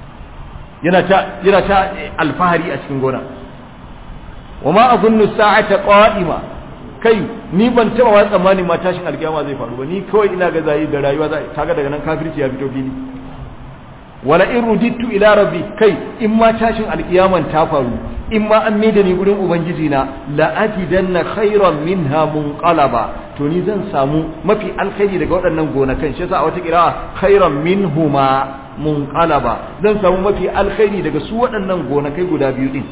yana ta yana ta alfahari a cikin gona wa ma azunnu sa'ata qa'ima kai ni ban taba wa tsammani ma tashin alkiyama zai faru ba ni kawai ina ga zai da rayuwa zai kaga daga nan kafirci ya fito fili wala in rudittu ila rabbi kai in ma tashin alkiyaman ta faru in ma an maida ni gurin ubangiji na la ajidanna khairan minha munqalaba to ni zan samu mafi alkhairi daga waɗannan gonakan shi yasa a wata kira khairan minhuma munqalaba zan samu mafi alkhairi daga su waɗannan gonakai guda biyu din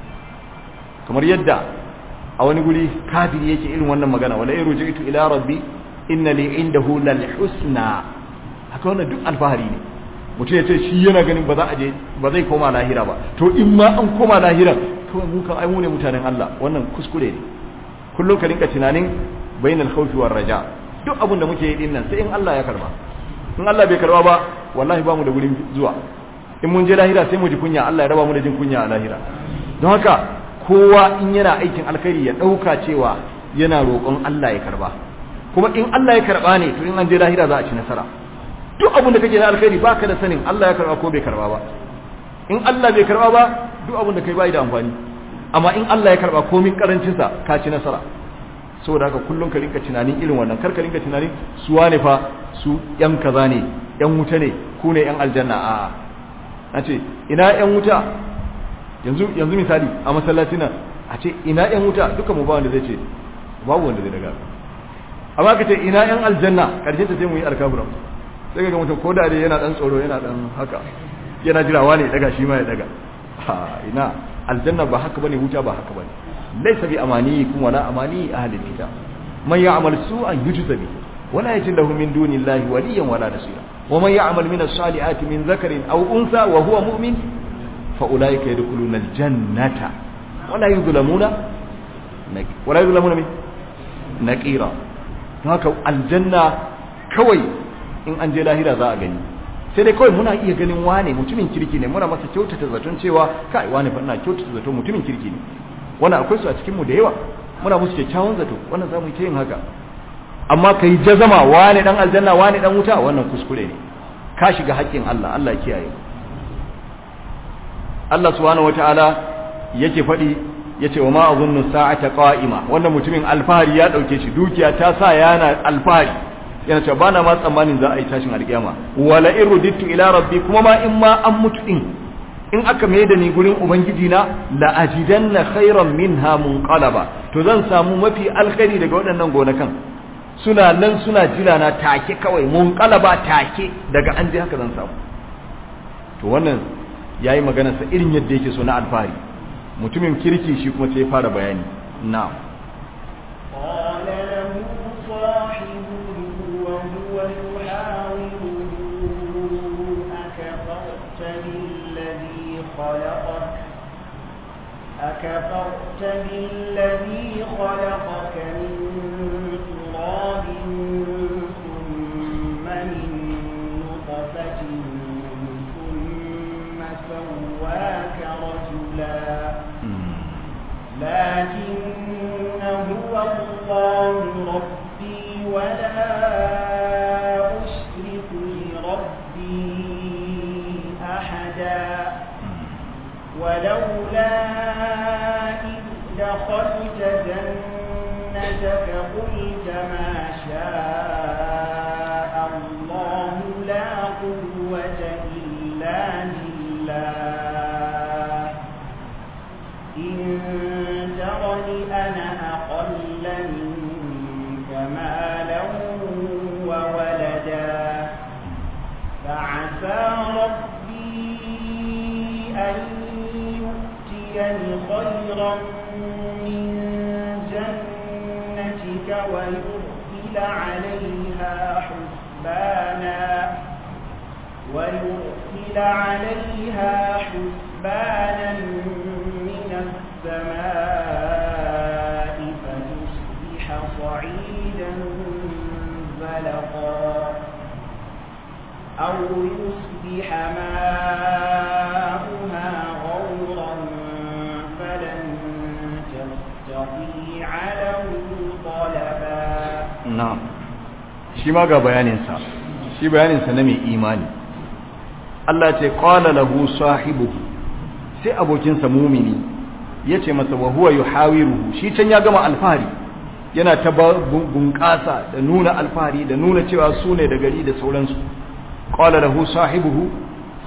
kamar yadda a wani guri kafiri yake irin wannan magana wala in rujitu ila rabbi inna li indahu lal husna haka wannan duk alfahari ne mutum ya ce shi yana ganin ba za a je ba zai koma lahira ba to in ma an koma lahira kawai mu kan ai mu ne mutanen Allah wannan kuskure ne kullum ka rinka tunanin bainal khawfi war raja duk abin da muke yi din nan sai in Allah ya karba in Allah bai karba ba wallahi ba mu da gurin zuwa in mun je lahira sai mu ji kunya Allah ya raba mu da jin kunya a lahira don haka kowa in yana aikin alkhairi ya dauka cewa yana roƙon Allah ya karba kuma in Allah ya karba ne to in an je lahira za a ci nasara duk abin da kake na alkhairi baka da sanin Allah ya karba ko bai karba ba in Allah bai karba ba duk abin da kai bai da amfani amma in Allah ya karba komin karancin sa ka ci nasara saboda haka kullun ka rinka tunanin irin wannan kar ka rinka tunanin su wane fa su yan kaza ne yan wuta ne ku ne yan aljanna a a ce ina yan wuta yanzu yanzu misali a masallaci nan a ce ina yan wuta duka mu ba wanda zai ce babu wanda zai daga amma ka ce ina yan aljanna karshen ta sai mu yi alkabura sai ga mutum ko da dai yana dan tsoro yana dan haka yana jirawa ne daga shi ma ya daga ha ina aljanna ba haka bane wuta ba haka bane laysa bi amaniyikum wala amani ahli kitab man ya'mal su'an yujza bi wala yajid lahu min dunillahi waliyan wala nasira wa man ya'mal min as-salihati min dhakarin aw unsa wa huwa mu'min fa ulaika yadkhuluna al-jannata wala yuzlamuna wala yuzlamuna min naqira haka aljanna kawai in an je lahira za a gani sai dai kawai muna iya ganin wane mutumin kirki ne muna masa kyautata zaton cewa kai wane fa ina kyautata zaton mutumin kirki ne wannan akwai su a cikin mu da yawa muna musu kyakkyawan zato wannan za mu yi ta yin haka amma kai jazama wane dan aljanna wane dan wuta wannan kuskure ne ka shiga haƙƙin Allah Allah kiyaye Allah subhanahu wataala yake faɗi yace wa ma azunnu sa'ata qa'ima wannan mutumin alfahari ya dauke shi dukiya ta sa yana alfahari yana cewa bana ma tsammanin za a yi tashin alkiyama wala in rudittu ila rabbi kuma ma in ma an mutu din in aka mai da ni gurin ubangiji na la ajidanna khairan minha munqalaba to zan samu mafi alkhairi daga waɗannan gonakan suna nan suna jira na take kawai munqalaba take daga an je haka zan samu to wannan yayi magana sa irin yadda yake so na alfahari mutumin kirki shi kuma sai ya fara bayani na'am قال له صاحبه وهو يحاوره أكفرت بالذي خلقك أكفرت بالذي خلقك من تراب ثم من نطفة ثم سواك رجلا لكن هو الله ربي ولا أشرك بربي أحدا ولولا إذ دخلت جنتك قلت ما شاء الله لا قوة إلا بالله إن ترني أنا أقل منك مالا وولدا فعسى ربي أن يؤتيني خيرا من جنتك ويرسل عليها حسبانا ويرسل عليها حسبانا من السماء فتصبح صعيدا زلقا أو يصبح ماؤها غورا فلن تستطيع له طلبا na'am shi ma ga bayaninsa shi bayaninsa na mai imani Allah ce qala lahu sahibuhu sai abokinsa mumini yace masa wa huwa yuhawiruhu shi can ya gama alfahari yana ta bunƙasa da nuna alfahari da nuna cewa su ne da gari da sauransu qala lahu sahibuhu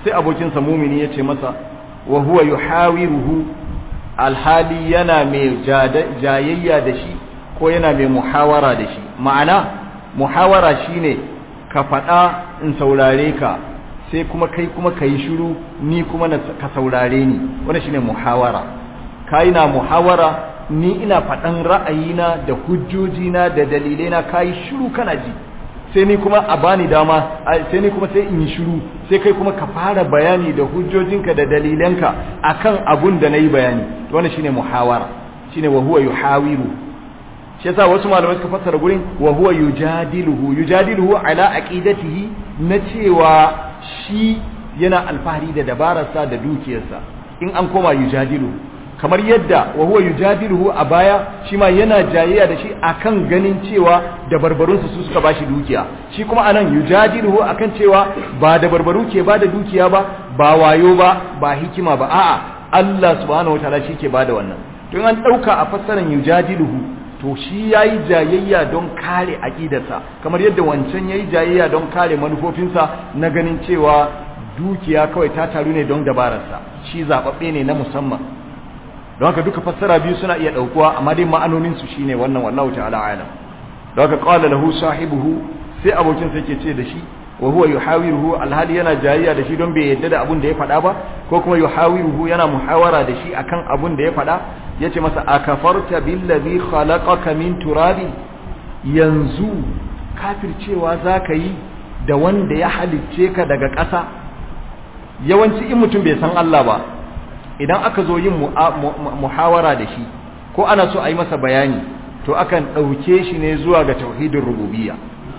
sai abokinsa mumini ya ce masa wa huwa yuhawiruhu alhali yana mai jayayya da shi ko yana mai muhawara da shi ma'ana muhawara shine ka faɗa in saurare ka sai kuma kai kuma ka yi shiru ni kuma ka saurare ni wani shine muhawara kai na muhawara ni ina faɗan ra'ayina da hujjojina da dalilaina ka yi shiru kana ji sai ni kuma a bani dama sai ni kuma sai in yi shiru sai kai kuma ka fara bayani da hujjojinka da dalilanka akan abun da nayi bayani to wannan shine muhawara shine wa huwa yuhawiru shi yasa wasu malamai suka fassara gurin wa huwa yujadiluhu yujadiluhu ala aqidatihi na cewa shi yana alfahari da dabararsa da dukiyarsa in an koma yujadiluhu kamar yadda wa huwa yujadiluhu a baya shi ma yana jayayya da shi akan ganin cewa da barbarunsu su suka bashi dukiya shi kuma anan yujadiluhu akan cewa ba da barbaru ke ba da dukiya ba ba wayo ba ba hikima ba a'a Allah subhanahu wataala shi ke bada wannan to in an dauka a fassaran yujadiluhu to shi yayi jayayya don kare aqidarsa kamar yadda wancan yayi jayayya don kare manufofinsa na ganin cewa dukiya kawai ta taru ne don dabararsa shi zababbe ne na musamman don haka duka fassara biyu suna iya daukuwa amma dai ma'anonin su shine wannan wallahu ta'ala alam don haka qala lahu sahibuhu sai abokin sa yake ce da shi wa huwa yuhawiruhu alhali yana jayayya da shi don bai yadda da abun da ya faɗa ba ko kuma yuhawiruhu yana muhawara da shi akan abun da ya faɗa yace masa akafarta billazi khalaqaka min turabi yanzu kafircewa zaka yi da wanda ya halicce ka daga ƙasa yawanci in mutum bai san Allah ba idan aka zo yin muhawara da shi ko ana so a yi masa bayani to akan ɗauke shi ne zuwa ga tauhidin rububiyya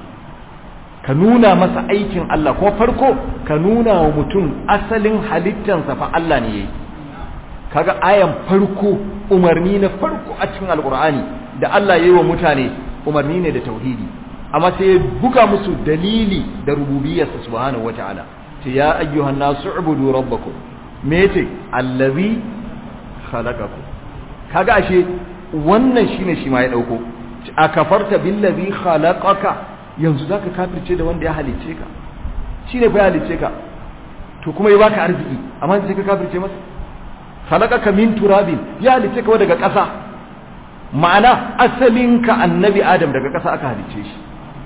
ka nuna masa aikin Allah ko farko ka nuna wa mutum asalin halittansa fa Allah ne yayi kaga ayan farko umarni na farko a cikin alkur'ani da Allah yayi wa mutane umarni ne da tauhidi amma sai ya buga musu dalili da rububiyyarsa subhanahu wataala ce ya ayyuhan nasu ubudu rabbakum me yace allazi khalaqakum kaga ashe wannan shine shi ma ya dauko akafarta billazi khalaqaka yanzu zaka kafirce da wanda ya halice ka shine fa ya halice ka to kuma ya baka arziki amma sai ka kafirce masa khalaqaka min turabin ya halice ka daga ƙasa ma'ana asalinka annabi adam daga ƙasa aka halice shi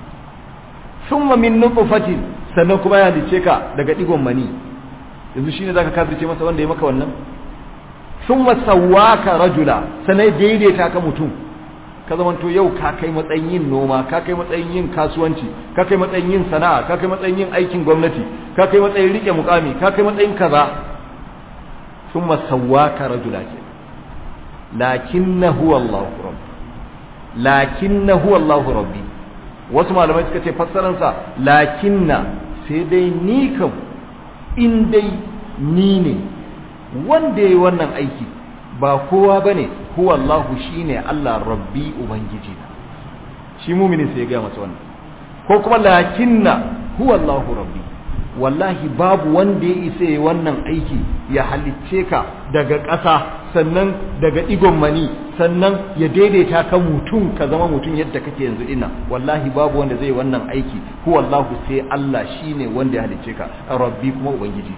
thumma min nutfatin sannan kuma ya halice ka daga digon mani yanzu shine zaka kafirce masa wanda ya maka wannan thumma sawwaka rajula sanai daidaita ka mutum ka zamanto yau ka kai matsayin yin noma ka kai matsayin yin kasuwanci ka kai matsayin yin sana'a ka kai matsayin yin aikin gwamnati ka kai matsayin rike mukami ka kai matsayin kaza thumma sawwaka rajula ke lakinnahu Allahu rabbi lakinnahu Allahu rabbi wasu malamai suka ce fassaran sa lakinna sai dai ni kam in dai ni ne wanda yayi wannan aiki ba kowa bane huwa Allahu shine Allah rabbi ubangiji shi muminin sai ya ga masa wannan ko kuma lakinna huwa Allahu rabbi wallahi babu wanda ya isa yi wannan aiki ya halicce ka daga ƙasa sannan daga igon mani sannan ya daidaita ka mutum ka zama mutum yadda kake yanzu ina wallahi babu wanda zai wannan aiki huwa Allahu sai Allah shine wanda ya halicce ka rabbi kuma ubangiji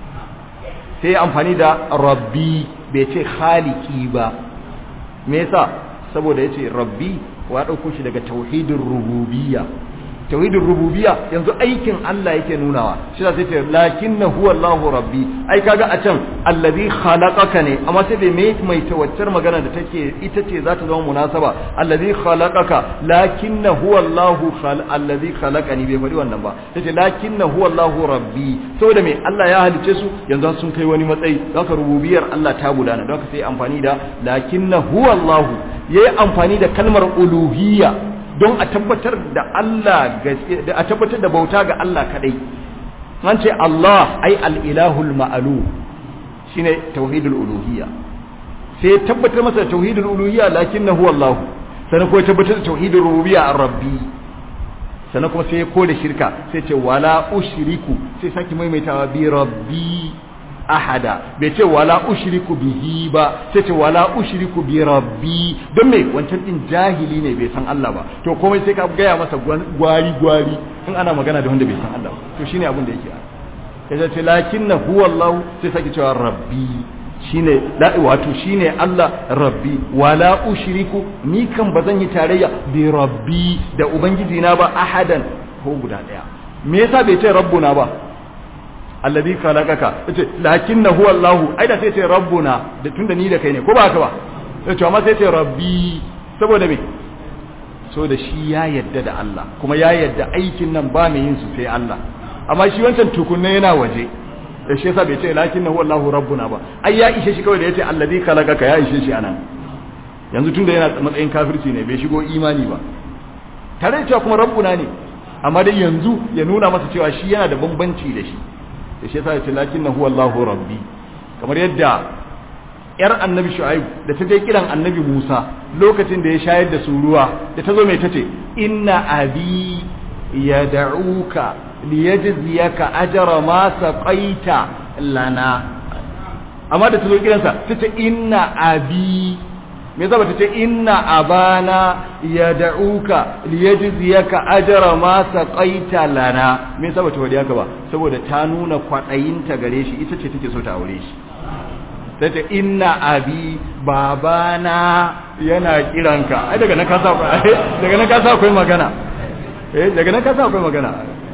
sai amfani da rabbi bai ce khaliki ba me yasa saboda yace rabbi wa dauko shi daga tauhidin rububiyya tauhidin rububiyya yanzu aikin Allah yake nunawa shi da sai ce lakinna huwa Allahu rabbi ai kaga a can allazi khalaqaka ne amma sai bai mai mai tawaccar magana da take ita ce za ta zama munasaba allazi khalaqaka lakinna huwa Allahu khal allazi khalaqani bai faɗi wannan ba yace lakinna huwa Allahu rabbi saboda me Allah ya halice su yanzu sun kai wani matsayi don ka rububiyar Allah ta gudana don ka sai amfani da lakinna huwa Allahu yayi amfani da kalmar uluhiyya don a tabbatar da Allah a tabbatar da bauta ga Allah kadai an ce Allah ai al-ilahul ma'alu shine tauhidul uluhiyya sai tabbatar masa tauhidul uluhiyya lakinnahu Allah sannan kuma tabbatar da tauhidul rububiyya ar-rabbi sannan kuma sai ya kore shirka sai ce wala ushriku sai saki maimaitawa bi rabbi ahada bai ce wala ushriku bihi ba sai ce wala ushriku bi rabbi don me wancan din jahili ne bai san Allah ba to komai sai ka gaya masa gwari gwari in ana magana da wanda bai san Allah ba to shine abin da yake ya ce lakinna huwa Allah sai sake cewa rabbi shine la wato shine Allah rabbi wala ushriku ni kan bazan yi tarayya bi rabbi da ubangiji na ba ahadan ko guda daya me yasa bai ce rabbuna ba alladhi khalaqaka yace lakinna huwa Allah ai da sai ce rabbuna da tunda ni da kai ne ko ba haka ba yace amma sai ce rabbi saboda me so da shi ya yadda da Allah kuma ya yadda aikin nan ba mai yin su sai Allah amma shi wancan tukunne yana waje da shi yasa bai ce lakinnahu wallahu rabbuna ba ai ya ishe shi kawai da yace alladhi khalaqaka ya ishe shi anan yanzu tunda yana matsayin kafirci ne bai shigo imani ba tare da cewa kuma rabbuna ne amma dai yanzu ya nuna masa cewa shi yana da bambanci da shi da shi yasa ya ce lakinnahu wallahu rabbi kamar yadda yar annabi shu'aib da ta je kiran annabi musa lokacin da ya shayar da su ruwa da ta zo mai tace inna abi yad'uka liyajziyaka ajra ma saqaita lana amma da ta zo kiransa tace inna abi me yasa bata ce inna abana yad'uka liyajziyaka ajra ma saqaita lana me yasa bata wadi haka ba saboda ta nuna kwadayinta gare shi ita ce take so ta aure shi sai ta inna abi babana yana kiranka ai daga nan ka sa daga nan ka sa akwai magana eh daga nan ka sa akwai magana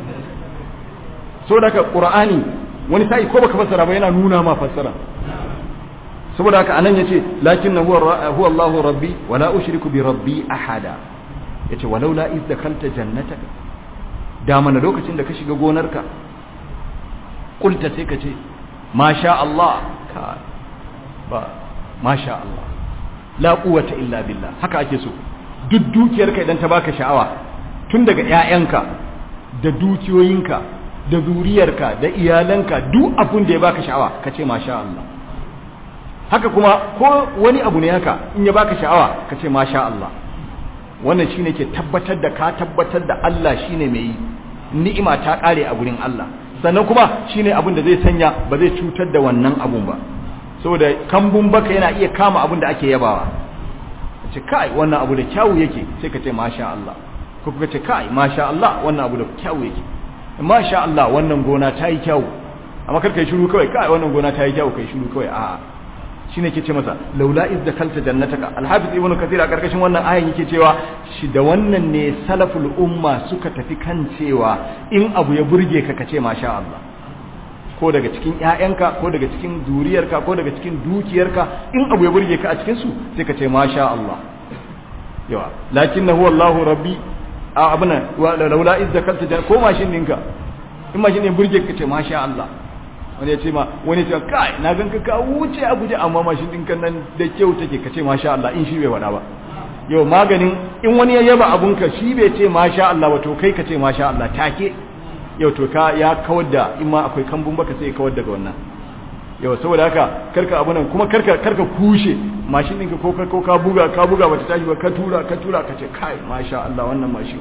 so daga qur'ani wani sai ko baka fassara ba yana nuna ma fassara saboda haka anan yace lakinna huwa huwa Allahu rabbi wa la ushriku bi rabbi ahada yace walau la iz dakalta jannataka da mana lokacin da ka shiga gonarka kulta sai ka ce masha Allah ka ba masha Allah la quwwata illa billah haka ake so duk dukiyarka idan ta baka sha'awa tun daga ƴaƴanka da dukiyoyinka da zuriyarka da iyalanka duk abun da ya baka sha'awa ka ce masha Allah haka kuma ko wani abu ne haka in ya baka sha'awa ka ce masha Allah wannan shine ke tabbatar da ka tabbatar da Allah shine mai yi ni'ima ta kare a gurin Allah sannan kuma shine abun da zai sanya ba zai cutar da wannan abun ba saboda kambun baka yana iya kama abin da ake yabawa ce kai wannan abu da kyawu yake sai ka ce masha Allah ko kuka ce kai masha Allah wannan abu da kyawu yake masha Allah wannan gona ta yi kyawu amma kar kai shiru kawai kai wannan gona ta yi kyawu kai shiru kawai a'a shine ke ce masa laula iz dakalta jannataka alhafiz ibn kathir a karkashin wannan ayan yake cewa shi da wannan ne salaful umma suka tafi kan cewa in abu ya burge ka kace masha Allah ko daga cikin ƴaƴanka ko daga cikin zuriyarka ko daga cikin dukiyarka in abu ya burge ka a cikin su sai ka ce masha Allah yawa lakinnahu wallahu rabbi a abuna laula iz zakalta jan ko mashin dinka in mashin ne burge ka ce masha Allah wani ya ce ma wani ya ce kai na ganka ka wuce a guje amma mashin dinka nan da kyau take ka ce masha Allah in shi bai wada ba yau maganin in wani ya yaba abunka shi bai ce masha Allah ba to kai ka ce masha Allah take yau to ka ya kawar da in ma akwai kambun baka sai ya kawar daga wannan yau saboda haka karka abu nan kuma karka karka kushe mashin ɗinka ko ko ka buga ka buga bata tashi ba ka tura ka tura ka ce kai masha Allah wannan mashin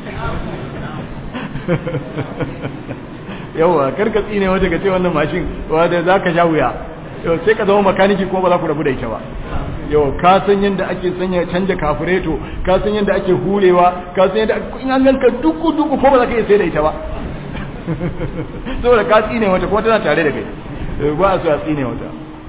yawa karka tsine wata ka ce wannan mashin wanda zaka sha wuya yau sai ka zama makaniki ko ba za ku rabu da ita ba yau ka san yadda ake sanya canja kafureto ka san yadda ake hurewa ka san yadda in an ganka duku duku ko ba za ka iya sai da ita ba saboda ka tsine wata kuma tana tare da kai ba a so a tsine wata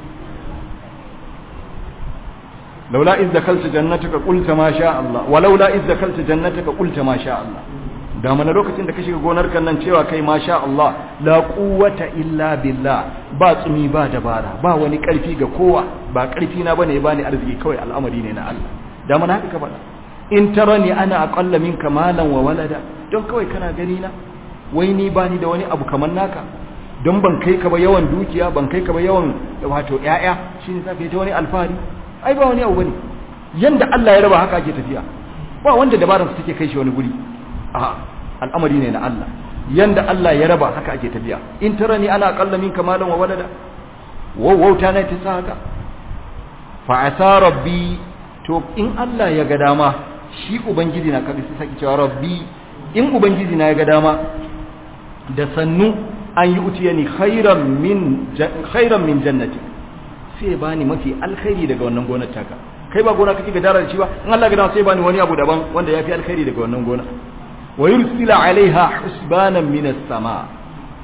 laula iz dakalta jannataka qulta ma sha Allah wa laula iz dakalta jannataka qulta ma sha Allah da mana lokacin da ka shiga gonar kan nan cewa kai ma sha Allah la quwwata illa billah ba tsumi ba dabara ba wani karfi ga kowa ba karfi na bane bani arziki kawai al'amari ne na Allah da mana haka ka faɗa in tarani ana aqalla minka malan wa walada don kawai kana gani na wai ni bani da wani abu kamar naka don ban kai ka ba yawan dukiya ban kai ka ba yawan wato ƴaƴa shine zaka yi ta wani alfahari ai ba wani abu bane yanda Allah ya raba haka ake tafiya ba wanda dabaran su take kai shi wani guri a al'amari ne na Allah yanda Allah ya raba haka ake tafiya in tarani ana aqalla minka malan wa walada wauta na ta saka fa asa rabbi to in Allah ya ga dama shi ubangiji na kabi sai cewa rabbi in ubangiji na ya ga dama da sannu an yi utiyani khairan min khairan min jannati sai bani mafi alkhairi daga wannan gonar taka kai ba gona kake gadara da shi ba in Allah ga dama sai bani wani abu daban wanda yafi alkhairi daga wannan gona wa yursila alaiha husbanan min as-sama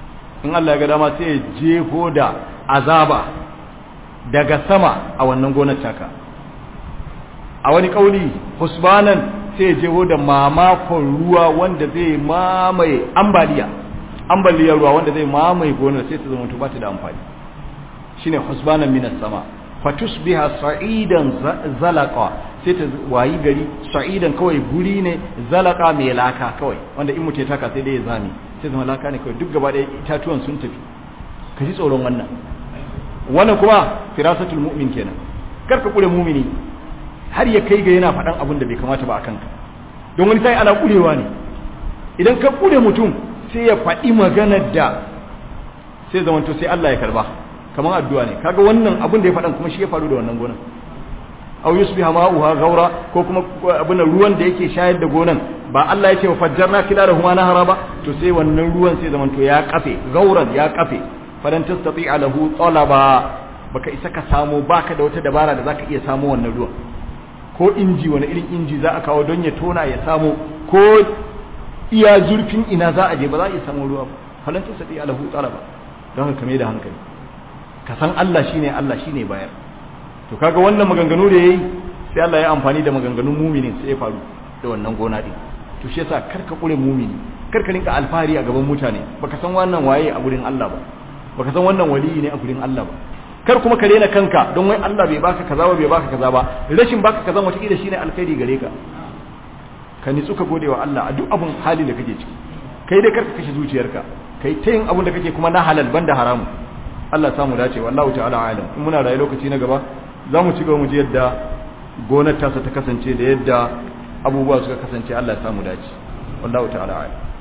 in Allah ya ga dama sai ya jefo da azaba daga sama a wannan gonar taka a wani kauli husbanan sai ya jefo da mamakon ruwa wanda zai mamaye ambaliya ambaliyar ruwa wanda zai mamaye gonar sai ta zama ba ta da amfani shine husbanan minas sama fatusbiha sa'idan zalaqa sai ta wayi gari sa'idan kawai guri ne zalaka mai laka kawai wanda in mutai taka sai dai ya zame sai zama laka ne kawai duk gaba da itatuwan sun tafi ka ji tsoron wannan wannan kuma firasatul mu'min kenan kar ka kure mu'mini har ya kai ga yana faɗan abin da bai kamata ba a kanka don wani sai ana kurewa ne idan ka kure mutum sai ya faɗi maganar da sai zamanto sai Allah ya karba kamar addu'a ne kaga wannan abin da ya faɗan kuma shi ya faru da wannan gonan aw yusbiha ma'uha ghaura ko kuma abin ruwan da yake shayar da gonan ba Allah ya ce wa fajjarna kilarahuma nahara ba to sai wannan ruwan sai zamanto ya kafe gauran ya kafe falan tastati'a lahu talaba baka isa ka samu baka da wata dabara da zaka iya samu wannan ruwan ko inji wani irin inji za a kawo don ya tona ya samu ko iya zurfin ina za a je ba za a iya samu ruwa ba falan tastati'a lahu talaba don haka mai da hankali ka san Allah shine Allah shine bayar to kaga wannan maganganu da yayi sai Allah ya amfani da maganganun muminin sai ya faru da wannan gona din to shi yasa karka kure mumini karka rinka alfahari a gaban mutane baka san wannan waye a gurin Allah ba baka san wannan waliyi ne a gurin Allah ba kar kuma ka rena kanka don wai Allah bai baka kaza ba bai baka kaza ba rashin baka kaza wata kila shine alkhairi gare ka ka nitsu ka gode wa Allah a duk abun hali da kake ciki kai dai karka kashe zuciyarka kai ta yin abun da kake kuma na halal banda haramu Allah samu dace wallahu ta'ala alam in muna rayu lokaci na gaba za mu ci gaba mu ji yadda gonar tasa ta kasance da yadda abubuwa suka kasance Allah ya samu dace wallahu ta'ala alam